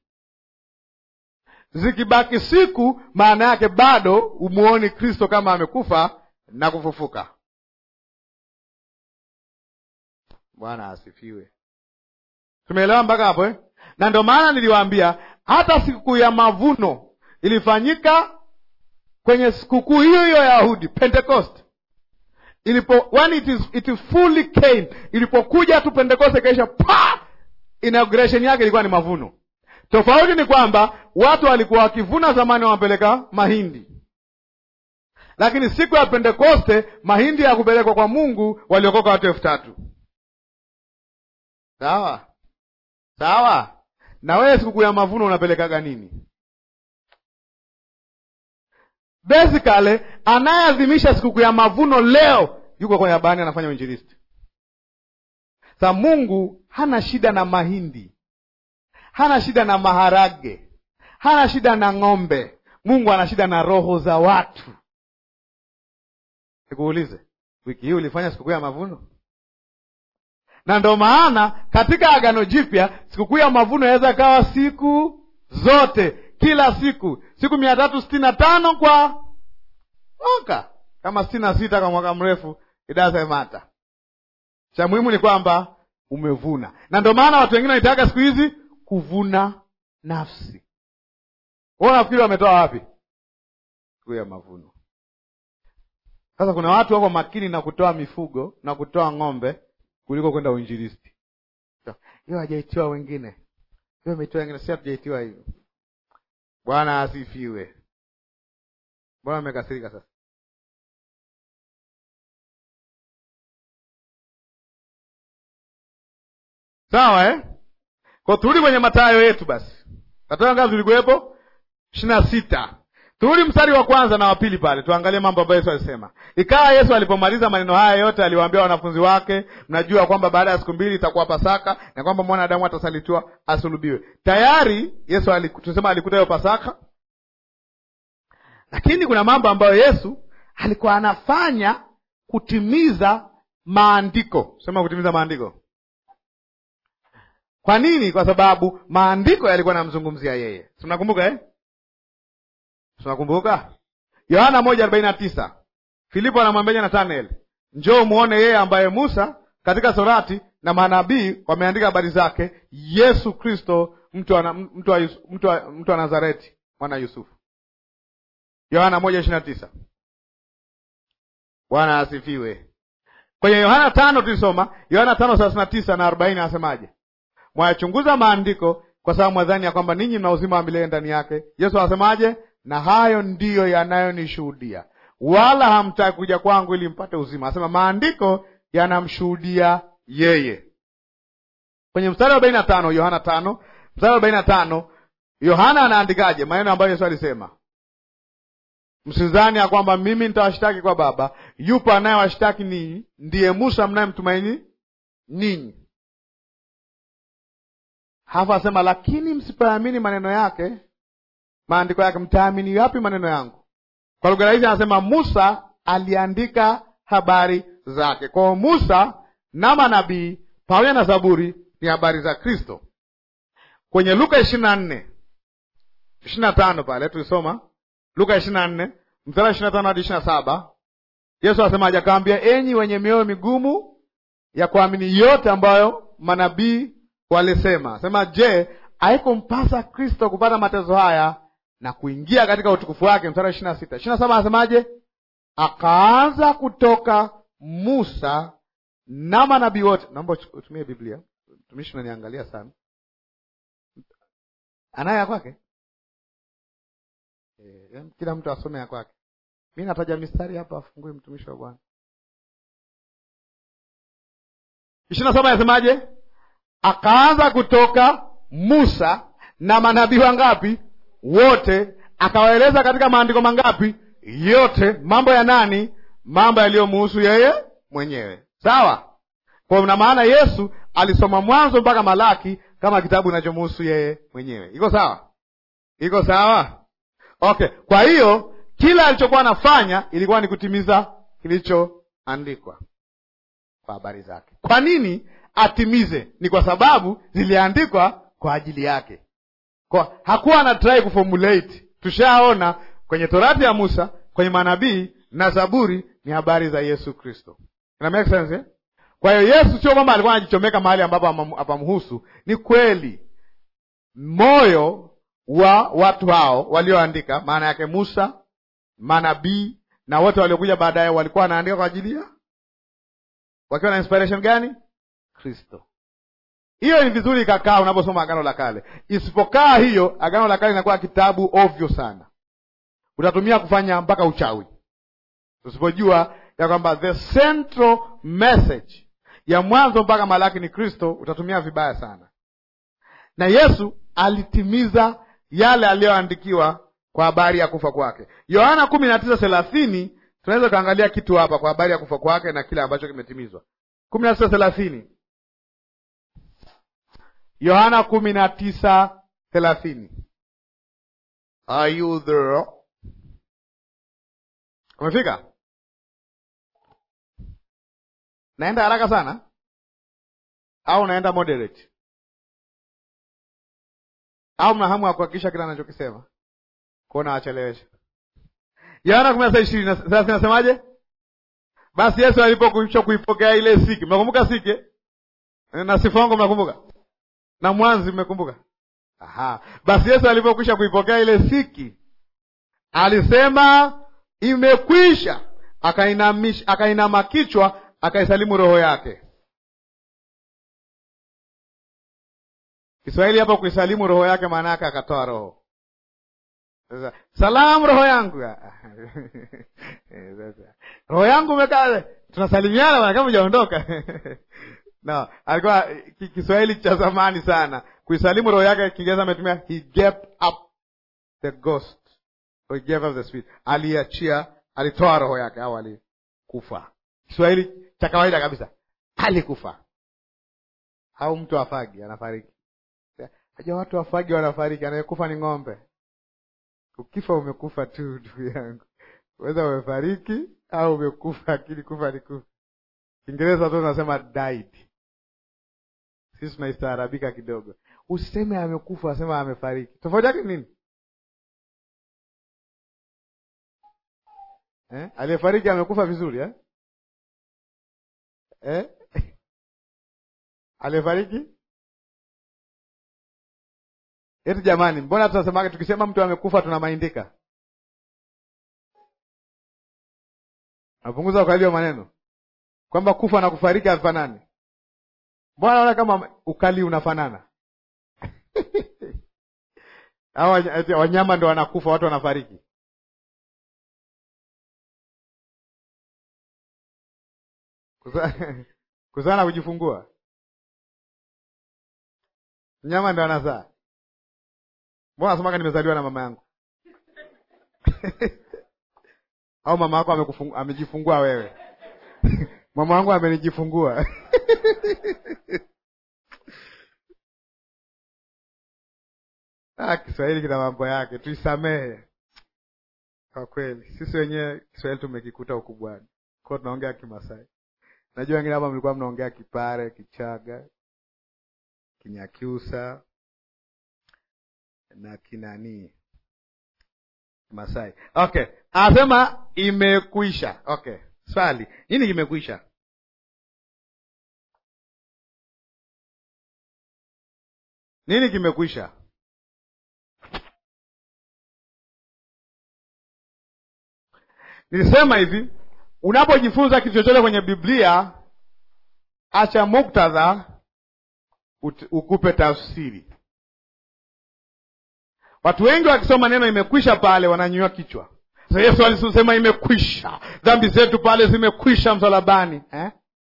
Zikibaki siku, maana yake bado umuoni Kristo kama amekufa na kufufuka. Bwana asifiwe. Tumeelewa mpaka hapo eh? Na ndio maana niliwaambia hata sikukuu ya mavuno ilifanyika kwenye sikukuu hiyo hiyo ya Yahudi, Pentecost ilipo when it is it fully came, ilipokuja tu Pentekoste ikaisha, pa inauguration yake ilikuwa ni mavuno. Tofauti ni kwamba watu walikuwa wakivuna zamani, wanapeleka mahindi, lakini siku ya Pentekoste mahindi ya kupelekwa kwa Mungu waliokoka watu elfu tatu. Sawa sawa. Na wewe sikukuu ya mavuno unapelekaga nini? Basically, anayeadhimisha sikukuu ya mavuno leo yuko kwenye habari, anafanya uinjilisti. Sa Mungu hana shida na mahindi, hana shida na maharage, hana shida na ng'ombe. Mungu ana shida na roho za watu. Nikuulize, wiki hii ulifanya sikukuu ya mavuno? Na ndo maana katika Agano Jipya sikukuu ya mavuno inaweza kawa siku zote kila siku siku mia tatu sitini na tano kwa mwaka, kama sitini na sita kwa mwaka mrefu, it doesn't matter. Cha muhimu ni kwamba umevuna, na ndio maana watu wengine wanaitaka siku hizi kuvuna nafsi. Wewe unafikiri wametoa wapi siku ya mavuno? Sasa kuna watu wako makini na kutoa mifugo na kutoa ng'ombe kuliko kwenda uinjilisti. Hiyo hajaitiwa wengine, hiyo imetiwa wengine, si hatujaitiwa hivyo. Bwana asifiwe. Mbona amekasirika sasa? Sawa eh? Kwa turudi kwenye Mathayo yetu basi. Mathayo ngapi zilikuwepo? ishirini na sita. Turudi mstari wa kwanza na wa pili pale, tuangalie mambo ambayo Yesu alisema. Ikawa Yesu alipomaliza maneno haya yote, aliwaambia wanafunzi wake, mnajua kwamba baada ya siku mbili itakuwa Pasaka na kwamba mwanadamu atasalitiwa asulubiwe. Tayari Yesu tusema alikuta hiyo Pasaka, lakini kuna mambo ambayo Yesu alikuwa anafanya kutimiza maandiko. Sema kutimiza maandiko. Kwa nini? Kwa sababu maandiko yalikuwa namzungumzia yeye. Tunakumbuka eh? Tunakumbuka Yohana moja arobaini na tisa Filipo anamwambia Nathanaeli, njoo muone yeye ambaye Musa katika Torati na manabii wameandika habari zake, Yesu Kristo, mtu wa mtu wa mtu wa mtu wa Nazareti, mwana Yusufu. Yohana moja ishirini na tisa Bwana asifiwe. Kwenye Yohana tano tulisoma Yohana tano thelathini na tisa na arobaini anasemaje? Mwayachunguza maandiko kwa sababu mwadhani ya kwamba ninyi mna uzima wa milele ndani yake. Yesu anasemaje? Na hayo ndiyo yanayonishuhudia, wala hamtaki kuja kwangu ili mpate uzima. Anasema maandiko yanamshuhudia yeye. Kwenye mstari wa arobaini na tano Yohana tano mstari wa arobaini na tano Yohana anaandikaje? Maneno ambayo Yesu alisema Msidhani ya kwamba mimi nitawashtaki kwa Baba, yupo anayewashtaki ninyi, ndiye Musa mnayemtumaini ninyi. Halafu asema lakini msipoamini maneno yake, maandiko yake, mtaamini wapi maneno yangu? Kwa lugha rahisi anasema Musa aliandika habari zake. Kwa hiyo Musa na manabii pamoja na Zaburi ni habari za Kristo. Kwenye Luka ishirini na nne ishirini na tano pale tulisoma Luka ishirini na nne mstari wa ishirini na tano hadi ishirini na saba Yesu asemaje? Akawambia, enyi wenye mioyo migumu ya kuamini yote ambayo manabii walisema. Sema, je, haikumpasa Kristo kupata mateso haya na kuingia katika utukufu wake? Mstari wa ishirini na sita ishirini na saba anasemaje? Akaanza kutoka Musa na manabii wote. Naomba utumie Biblia, mtumishi unaniangalia sana. Anayo ya kwake E, kila mtu asome ya kwake. Mi nataja mistari hapa, afungue mtumishi wa Bwana. ishirini na saba yasemaje? Akaanza kutoka Musa na manabii wangapi? Wote. Akawaeleza katika maandiko mangapi? Yote. Mambo ya nani? Mambo yaliyomuhusu yeye mwenyewe. Sawa. Kwa na maana Yesu alisoma Mwanzo mpaka Malaki kama kitabu kinachomuhusu yeye mwenyewe. Iko sawa? Iko sawa? Okay, kwa hiyo kila alichokuwa anafanya ilikuwa ni kutimiza kilichoandikwa kwa habari zake. Kwa nini atimize? Ni kwa sababu ziliandikwa kwa ajili yake. Kwa hakuwa ana try kuformulate. Tushaona kwenye Torati ya Musa, kwenye manabii na Zaburi ni habari za Yesu Kristo. Ina make sense eh? Kwa hiyo Yesu sio kwamba alikuwa anajichomeka mahali ambapo hapamhusu. Ni kweli moyo wa watu hao walioandika, maana yake Musa, manabii na wote waliokuja baadaye walikuwa wanaandika kwa ajili ya wakiwa na inspiration gani? Kristo. Hiyo ni vizuri ikakaa unaposoma Agano la Kale. Isipokaa hiyo, Agano la Kale inakuwa kitabu ovyo sana, utatumia kufanya mpaka uchawi, usipojua ya kwamba the central message ya Mwanzo mpaka Malaki ni Kristo, utatumia vibaya sana. Na Yesu alitimiza yale aliyoandikiwa kwa habari ya kufa kwake. Yohana kumi na tisa thelathini tunaweza tukaangalia kitu hapa kwa habari ya kufa kwake na kile ambacho kimetimizwa. kumi na tisa thelathini Yohana kumi na tisa thelathini Are you there? Umefika? Naenda haraka sana au naenda moderate au mna hamu ya kuhakikisha kila anachokisema kuona wachelewesha. Yohana kumi na sita ishirini thelathini nasemaje? Basi Yesu alipokwisha kuipokea ile siki, mnakumbuka siki na sifongo, mnakumbuka na mwanzi, mmekumbuka? Aha, basi Yesu alipokwisha kuipokea ile siki alisema imekwisha, akainamisha, akainama kichwa, akaisalimu roho yake. Kiswahili hapo kuisalimu roho yake, maana yake akatoa roho. Sasa salamu roho yangu roho yangu umekaa, tunasalimiana bwana, kama hujaondoka no, alikuwa Kiswahili cha zamani sana. Kuisalimu roho yake, Kiingereza ametumia he gave up the ghost or he gave up the spirit, aliachia, alitoa roho yake au alikufa. Kiswahili cha kawaida kabisa, alikufa. Au mtu afagi anafariki Aja watu wafagi wanafariki, anayekufa ni ng'ombe. Ukifa umekufa tu, ndugu yangu, weza umefariki au umekufa, akili kufa ni kufa. Kiingereza tu unasema died, Sisi tunaistaarabika kidogo. Usiseme amekufa, asema amefariki. Tofauti yake nini? Eh? Aliyefariki amekufa vizuri eh? Eh? Aliyefariki eti, jamani, mbona tunasemaga tukisema mtu amekufa tunamaindika? Napunguza ukali wa maneno kwamba kufa na kufariki havifanani. Mbona naona kama ukali unafanana? Hao wanyama ndo wanakufa, watu wanafariki. Kuzaa na kujifungua, mnyama ndo anazaa. Mbona nasemaga nimezaliwa na mama yangu au mama yako amejifungua wewe? mama wangu amenijifungua. Ah, Kiswahili kina mambo yake, tuisamehe kwa kweli. Sisi wenyewe Kiswahili tumekikuta ukubwani, kwa tunaongea Kimasai. Najua wengine hapa mlikuwa mnaongea Kipare, Kichaga, Kinyakyusa na kinanii Masai. Okay, anasema imekwisha. Okay, swali nini kimekwisha? Nini kimekwisha? Nilisema hivi, unapojifunza kitu chochote kwenye Biblia, acha muktadha ukupe tafsiri. Watu wengi wakisoma neno imekwisha pale wananyua kichwa. Sasa Yesu alisema imekwisha, dhambi zetu pale zimekwisha msalabani eh?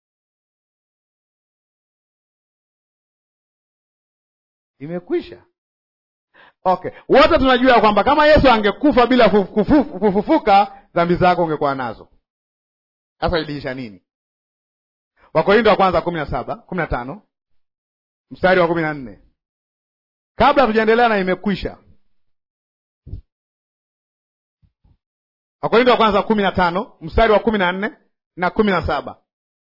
Imekwisha. Okay, wote tunajua kwamba kama Yesu angekufa bila kufufuka, dhambi zako ungekuwa nazo. Sasa iliisha nini? Wakorintho wa kwanza kumi na saba kumi na tano mstari wa kumi na nne kabla tujaendelea na imekwisha. Wakorintho wa kwanza kumi na tano mstari wa kumi na nne na kumi na saba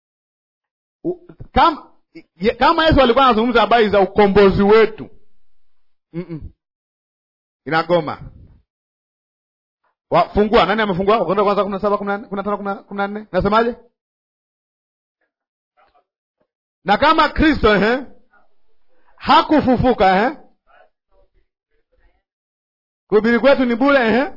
kama, kama Yesu alikuwa anazungumza habari za ukombozi wetu mm -mm. Inagoma. Wafungua nani amefungua? Wakorintho wa kwanza kumi na saba kumi na tano kumi na nne nasemaje? Na kama Kristo eh, hakufufuka eh, kuhubiri kwetu ni bure eh,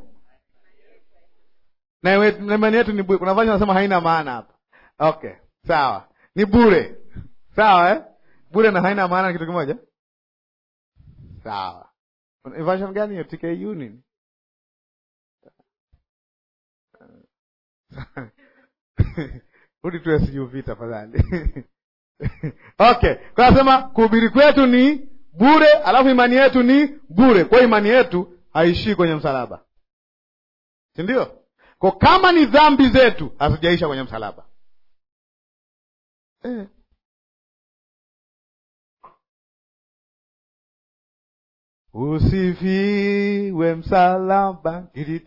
na imani yetu ni bure. Kuna vazi nasema haina maana hapa. Okay, sawa, ni bure sawa, eh? Bure na haina maana ni kitu kimoja sawa. Version gani hiyo? TKU nini? Rudi tu SUV tafadhali. Okay, kwa nasema kuhubiri kwetu ni bure, alafu imani yetu ni bure. Kwa hiyo imani yetu haishii kwenye msalaba, si ndio? Kwa kama ni dhambi zetu hazijaisha kwenye msalaba eh. Usifiwe msalaba,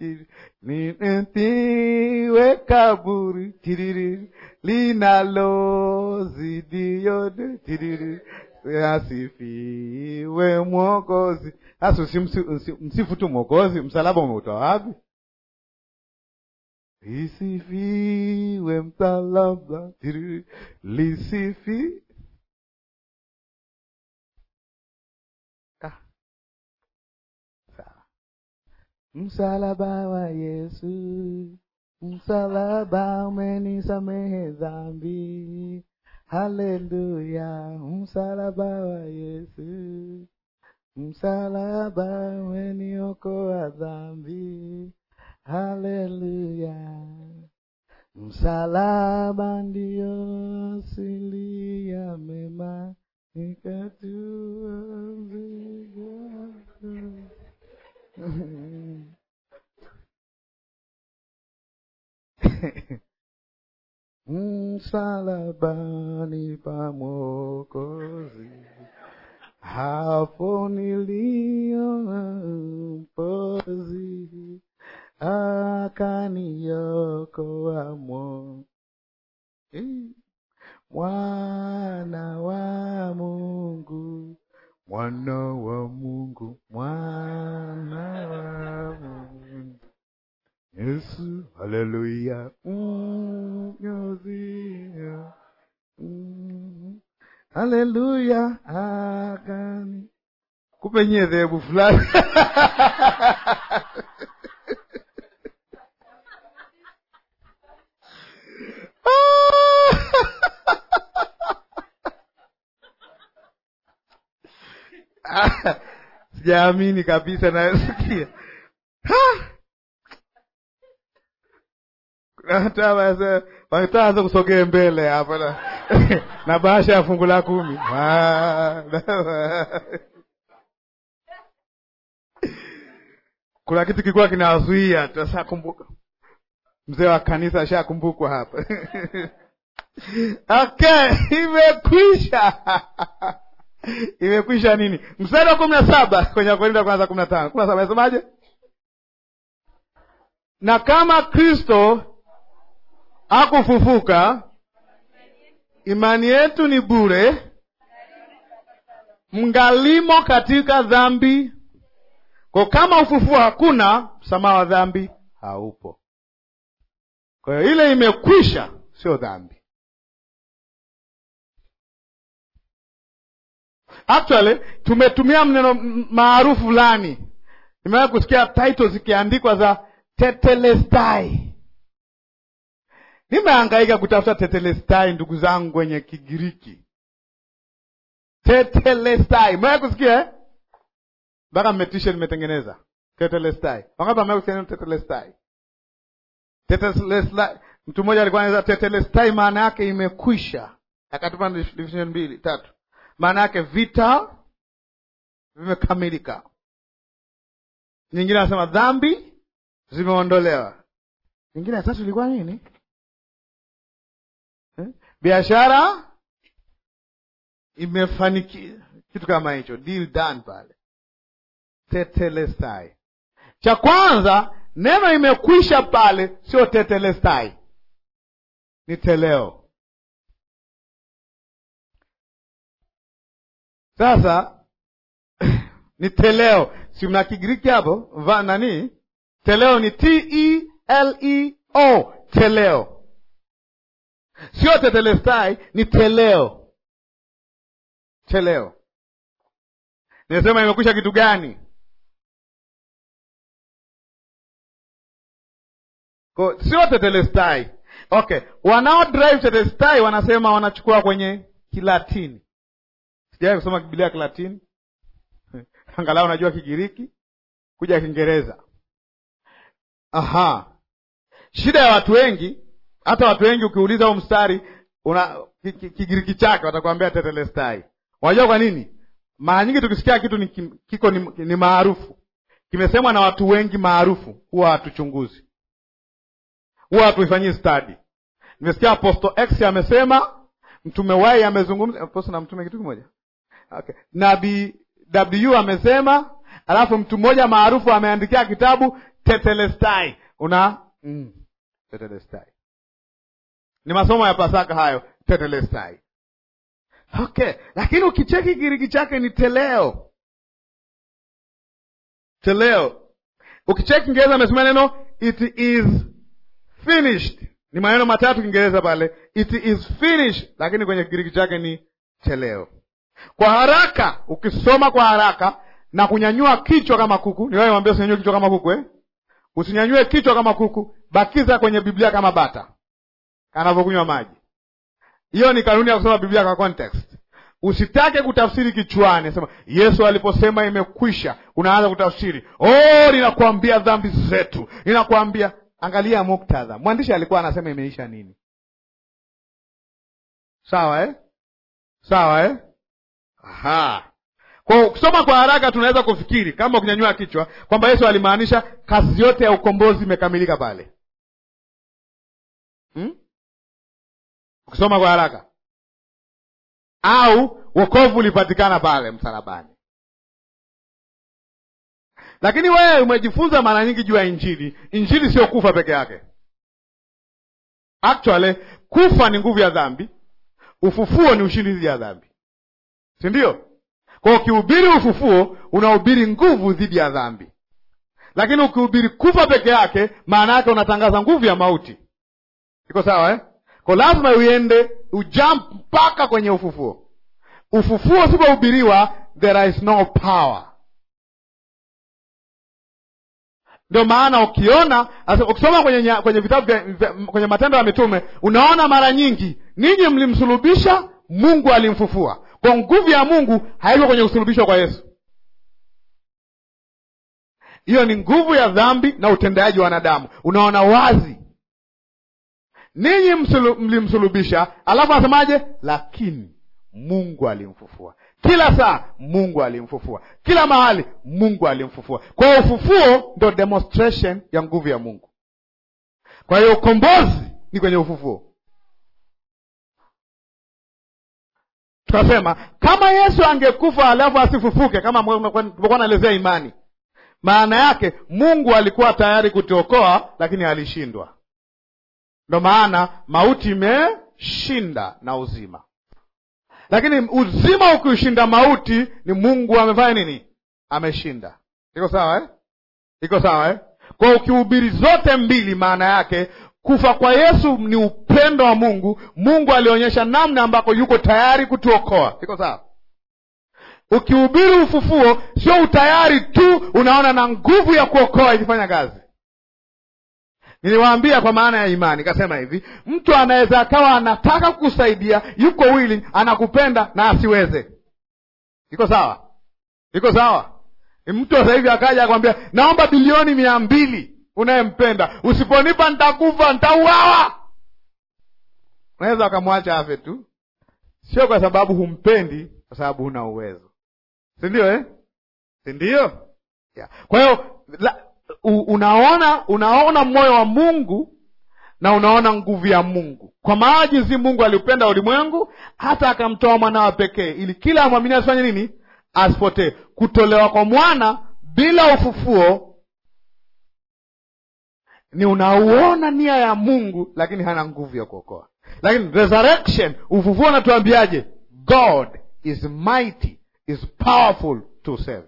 nitiwe kaburi, tiriri linalozidi yote, tiriri asifiwe Mwokozi. Sasa usimsifu tu Mwokozi, msalaba umeutoa wapi? Lisifiwe msalaba, tiriri lisifi Msalaba wa Yesu, msalaba umenisamehe dhambi. Haleluya, msalaba wa Yesu, msalaba umeniokoa dhambi. Haleluya, msalaba ndio asili ya mema, nikatua mzigo Msalabani pa Mwokozi, hapo niliona mpozi, akaniokoa mo mwana wa Mungu mwana wa Mungu, mwana wa Mungu, Yesu, haleluya, mnyozia, mm, haleluya, akani kupe nyie dhehebu fulani sijaamini kabisa nayosikia wataanza kusogee mbele hapa na, na bahasha ya fungu la kumi kuna kitu kilikuwa kinawazuia sasa. Kumbuka mzee wa kanisa ashakumbukwa hapa okay, imekwisha imekwisha nini? Mstari wa kumi na saba kwenye Wakorintho wa kwanza kumi na tano kumi na saba nasemaje? Na kama Kristo hakufufuka, imani yetu ni bure, mngalimo katika dhambi. Kwa kama ufufuo hakuna, msamaha wa dhambi haupo. Kwa hiyo ile imekwisha, sio dhambi. Actually tumetumia mneno maarufu fulani. Nimewahi kusikia title zikiandikwa za tetelestai. Nimehangaika kutafuta tetelestai, ndugu zangu, kwenye Kigiriki. Tetelestai, mewahi kusikia eh? Mpaka mmetisha nimetengeneza tetelestai. Wangapi wamewahi kusikia neno tetelestai? Tetelestai, mtu mmoja alikuwa anaweza tetelestai, maana yake imekwisha, akatupa division mbili tatu maana yake vita vimekamilika. Nyingine anasema dhambi zimeondolewa. Nyingine ya tatu ilikuwa nini? eh? biashara imefanikiwa, kitu kama hicho, deal done pale. Tetelestai. Cha kwanza neno imekwisha pale, sio tetelestai, ni teleo. Sasa ni teleo, si mna Kigiriki hapo va nani? Teleo ni T E L E O, teleo, sio tetelestai, ni teleo. Teleo nimesema imekwisha kitu gani? Ko, sio tetelestai. Okay, wanao drive tetelestai wanasema wanachukua kwenye Kilatini. Sijawahi kusoma Biblia ya Kilatini angalau unajua Kigiriki kuja Kiingereza. Aha, shida ya watu wengi, hata watu wengi ukiuliza huu mstari una Kigiriki chake watakwambia tetelestai. Unajua kwa nini? Mara nyingi tukisikia kitu ni, kiko ni, ni maarufu kimesemwa na watu wengi maarufu, huwa hatuchunguzi, huwa hatuifanyii study. Nimesikia Apostle X amesema, mtume Y amezungumza, Apostle na mtume kitu kimoja Okay. Nabii W amesema, alafu mtu mmoja maarufu ameandikia kitabu tetelestai. Una mm, tetelestai ni masomo ya Pasaka hayo, tetelestai. Okay, lakini ukicheki Kigiriki chake ni teleo, teleo. Ukicheki Kiingereza amesema neno it is finished, ni maneno matatu Kiingereza pale, it is finished, lakini kwenye Kigiriki chake ni teleo. Kwa haraka ukisoma kwa haraka na kunyanyua kichwa kama kuku, ni wewe mwambie usinyanyue kichwa kama kuku eh? Usinyanyue kichwa kama kuku, bakiza kwenye Biblia kama bata anavyokunywa maji. Hiyo ni kanuni ya kusoma Biblia kwa context. Usitake kutafsiri kichwani, sema Yesu aliposema imekwisha, unaanza kutafsiri oh, ninakuambia dhambi zetu, ninakuambia. Angalia muktadha, mwandishi alikuwa anasema imeisha nini? Sawa eh? Sawa eh? Aha. Kwa ukisoma kwa haraka tunaweza kufikiri kama ukinyanyua kichwa kwamba Yesu alimaanisha kazi yote ya ukombozi imekamilika pale. Hmm? Ukisoma kwa haraka au wokovu ulipatikana pale msalabani. Lakini wewe umejifunza mara nyingi juu ya Injili. Injili sio kufa peke yake. Actually, kufa ni nguvu ya dhambi, ufufuo ni ushindi dhidi ya dhambi si ndio? Kwa ukihubiri ufufuo, unahubiri nguvu dhidi ya dhambi, lakini ukihubiri kufa peke yake, maana yake unatangaza nguvu ya mauti. Iko sawa eh? Kwa lazima uende ujump mpaka kwenye ufufuo. Ufufuo usipohubiriwa, there is no power. Ndio maana ukiona ukisoma kwenye, kwenye vitabu kwenye Matendo ya Mitume unaona mara nyingi, ninyi mlimsulubisha, Mungu alimfufua. Kwa nguvu ya Mungu haiko kwenye kusulubishwa kwa Yesu. Hiyo ni nguvu ya dhambi na utendaji wa wanadamu. Unaona wazi, ninyi mlimsulubisha, alafu anasemaje? Lakini Mungu alimfufua. Kila saa Mungu alimfufua, kila mahali Mungu alimfufua. Kwa hiyo ufufuo ndo demonstration ya nguvu ya Mungu. Kwa hiyo ukombozi ni kwenye ufufuo. Tukasema kama Yesu angekufa alafu asifufuke, kama tulikuwa naelezea imani, maana yake Mungu alikuwa tayari kutuokoa, lakini alishindwa. Ndo maana mauti imeshinda na uzima lakini uzima ukiushinda mauti, ni Mungu amefanya nini? Ameshinda. Iko sawa eh? Iko sawa eh? Kwa ukihubiri zote mbili, maana yake kufa kwa Yesu ni upendo wa Mungu. Mungu alionyesha namna ambako yuko tayari kutuokoa. Iko sawa? Ukihubiri ufufuo, sio utayari tu, unaona na nguvu ya kuokoa ikifanya kazi. Niliwaambia kwa maana ya imani, kasema hivi, mtu anaweza akawa anataka kukusaidia, yuko willing, anakupenda na asiweze. Iko sawa? Iko sawa? Mtu sasa hivi akaja akwambia, naomba bilioni mia mbili, unayempenda, usiponipa nitakufa, nitauawa. Unaweza ukamwacha afe tu, sio kwa sababu humpendi, kwa sababu huna uwezo, si ndio eh? si ndio? Yeah. Kwa hiyo unaona unaona moyo wa Mungu na unaona nguvu ya Mungu, kwa maana jinsi Mungu aliupenda ulimwengu hata akamtoa mwana wa pekee, ili kila amwamini asifanye nini? Asipotee. Kutolewa kwa mwana bila ufufuo ni unauona nia ya Mungu, lakini hana nguvu ya kuokoa. Lakini resurrection, ufufuo unatuambiaje? God is mighty, is powerful to save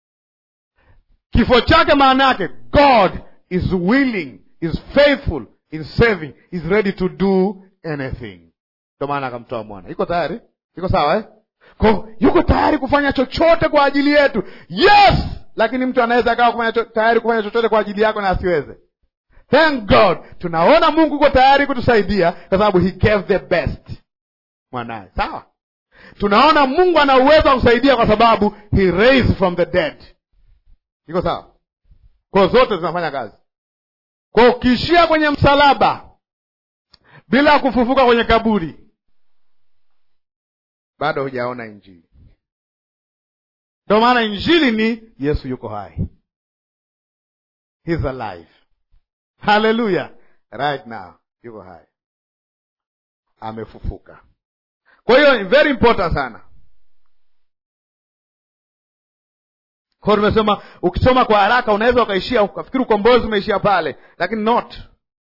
Kifo chake maana yake God is willing, is faithful in saving, is ready to do anything. Ndio maana akamtoa mwana. Iko tayari? Iko sawa eh? Kwa yuko tayari kufanya chochote kwa ajili yetu. Yes, lakini mtu anaweza akawa kufanya tayari kufanya chochote kwa ajili yako na asiweze. Thank God, tunaona Mungu yuko tayari kutusaidia kwa sababu he gave the best mwanaye. Sawa, tunaona Mungu ana uwezo wa kusaidia kwa sababu he raised from the dead. Iko sawa? Kwa zote zinafanya kazi. Kwa ukiishia kwenye msalaba bila kufufuka kwenye kaburi, bado hujaona Injili. Ndio maana Injili ni Yesu yuko hai, he's alive. Haleluya! right now yuko hai, amefufuka. Kwa hiyo very important sana Kwa hiyo tumesema, ukisoma kwa haraka unaweza ukaishia ukafikiri ukombozi umeishia pale, lakini not.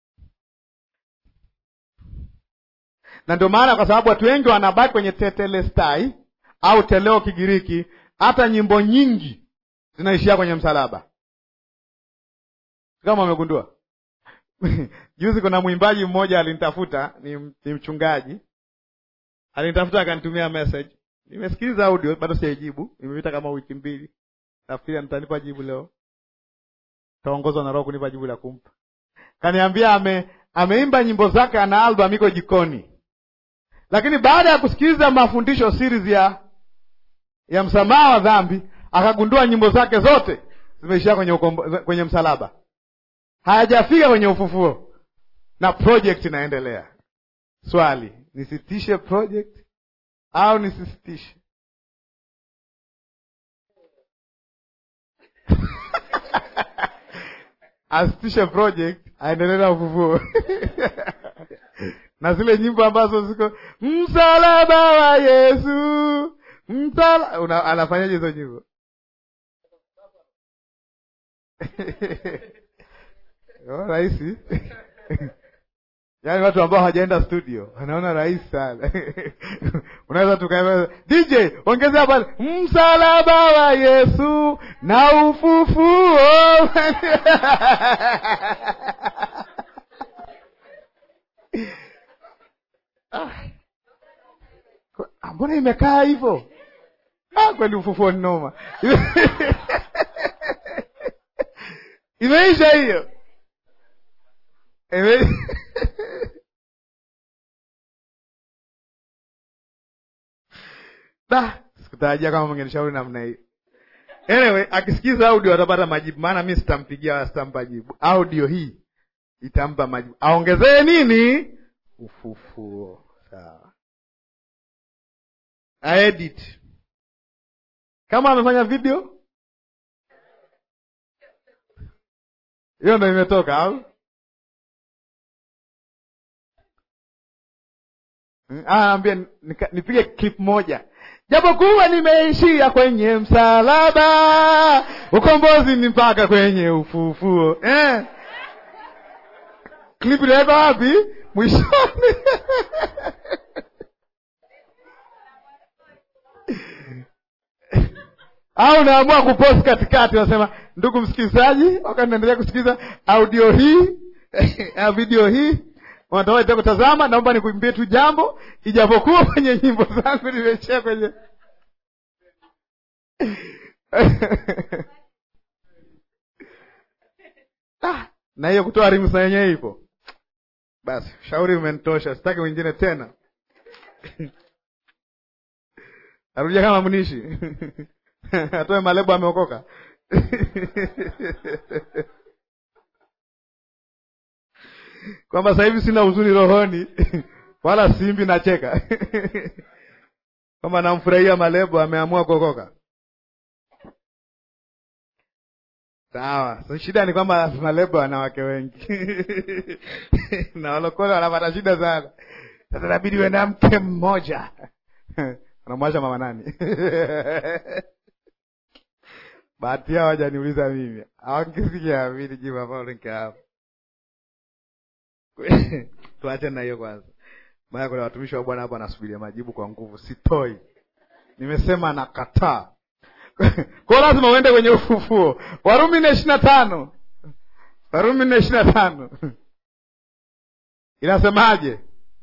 Na ndio maana kwa sababu watu wengi wanabaki kwenye tetelestai au teleo Kigiriki, hata nyimbo nyingi zinaishia kwenye msalaba, kama wamegundua. Juzi kuna mwimbaji mmoja alinitafuta, ni, ni mchungaji alinitafuta akanitumia message, nimesikiliza audio bado sijaijibu, imepita kama wiki mbili Nafikiri nitanipa jibu leo, taongozwa na Roho kunipa jibu la kumpa. Kaniambia ame ameimba nyimbo zake, ana album iko jikoni, lakini baada ya kusikiliza mafundisho series ya ya msamaha wa dhambi akagundua nyimbo zake zote zimeishia kwenye ukombo, kwenye msalaba, hayajafika kwenye ufufuo na project inaendelea. Swali, nisitishe project au nisisitishe? asitishe project aendelee na ufufuo na zile nyimbo ambazo ziko msalaba wa Yesu msala una, anafanyaje hizo nyimbo rahisi yaani watu ambao hawajaenda studio wanaona rahisi sana unaweza tuka DJ ongezea pale msalaba wa Yesu na ufufuo Ah, mbona imekaa hivyo? Ah, kweli ufufuo ni noma. Imeisha hiyo. Ime... Da, sikutarajia kama mngenishauri namna hiyo. Anyway, akisikiza audio atapata majibu, maana mi sitampigia wala sitampa jibu. Audio hii itampa majibu. Aongezee nini? Ufufuo. Sawa. Aedit. Kama amefanya video hiyo ndo imetoka au? Ambia nipige clip moja, japokuwa nimeishia kwenye msalaba, ukombozi ni mpaka kwenye ufufuo eh. Clip inaweka wapi? Mwishoni. au naamua kupost katikati, wasema ndugu msikilizaji, wakati naendelea kusikiliza audio hii video hii unataka kutazama, naomba nikuimbie tu jambo, ijapokuwa kwenye nyimbo zangu nimechea kwenye ah, na hiyo kutoa rimu sa yenyewe ipo. Basi shauri umenitosha, sitaki wengine tena. Narudia kama mnishi atoe malebo ameokoka. kwamba sasa hivi sina huzuni rohoni wala simbi nacheka kwamba namfurahia malebo ameamua kuokoka. Sawa, so shida ni kwamba malebo ana wake wengi na walokole wanapata shida sana. Sasa inabidi uwe na mke mmoja anamwacha mama nani? bahati yao hawajaniuliza mimi, awangisikia mimi jibu ambalo nikahapo. Tuache na hiyo kwanza, maana kuna watumishi wa Bwana hapa wanasubiria majibu kwa nguvu. Sitoi, nimesema nakataa. Kwa lazima uende kwenye ufufuo. Warumi nne ishirini na tano Warumi nne ishirini na tano inasemaje?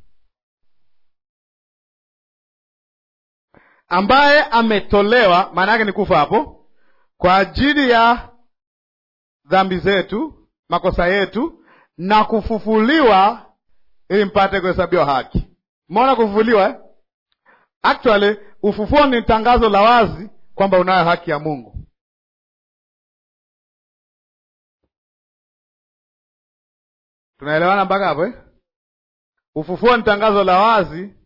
ambaye ametolewa, maana yake ni kufa hapo, kwa ajili ya dhambi zetu, makosa yetu, na kufufuliwa ili mpate kuhesabiwa haki. Umeona kufufuliwa eh? Actually ufufuo ni tangazo la wazi kwamba unayo haki ya Mungu. Tunaelewana mpaka hapo eh? Ufufuo ni tangazo la wazi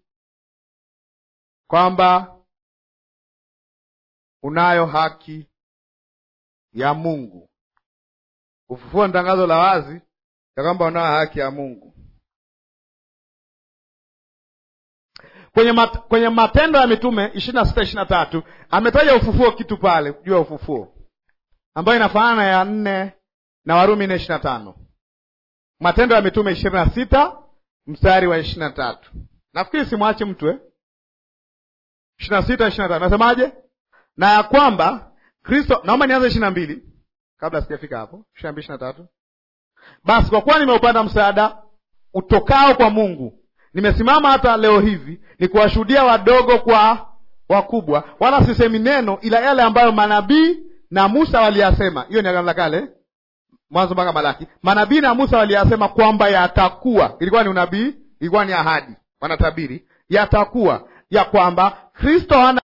kwamba unayo haki ya Mungu. Ufufuo ni tangazo la wazi ya kwamba unayo haki ya Mungu. Kwenye, mat, kwenye Matendo ya Mitume ishirini na sita ishirini na tatu ametaja ufufuo kitu pale juu ya ufufuo ambayo inafanana ya nne na Warumi nne ishirini na tano Matendo ya Mitume ishirini na sita mstari wa ishirini na tatu Nafikiri simwache mtu eh? ishirini na sita ishirini na tano nasemaje? na ya kwamba Kristo, naomba nianze ishirini na mbili kabla sijafika hapo. ishirini na mbili ishirini na tatu Basi kwa kuwa nimeupata msaada utokao kwa Mungu, nimesimama hata leo hivi ni kuwashuhudia wadogo kwa wakubwa, wala sisemi neno ila yale ambayo manabii na Musa waliyasema. Hiyo ni agano la kale, Mwanzo mpaka Malaki. Manabii na Musa waliyasema kwamba yatakuwa, ilikuwa ni unabii, ilikuwa ni ahadi, wanatabiri yatakuwa ya kwamba Kristo hana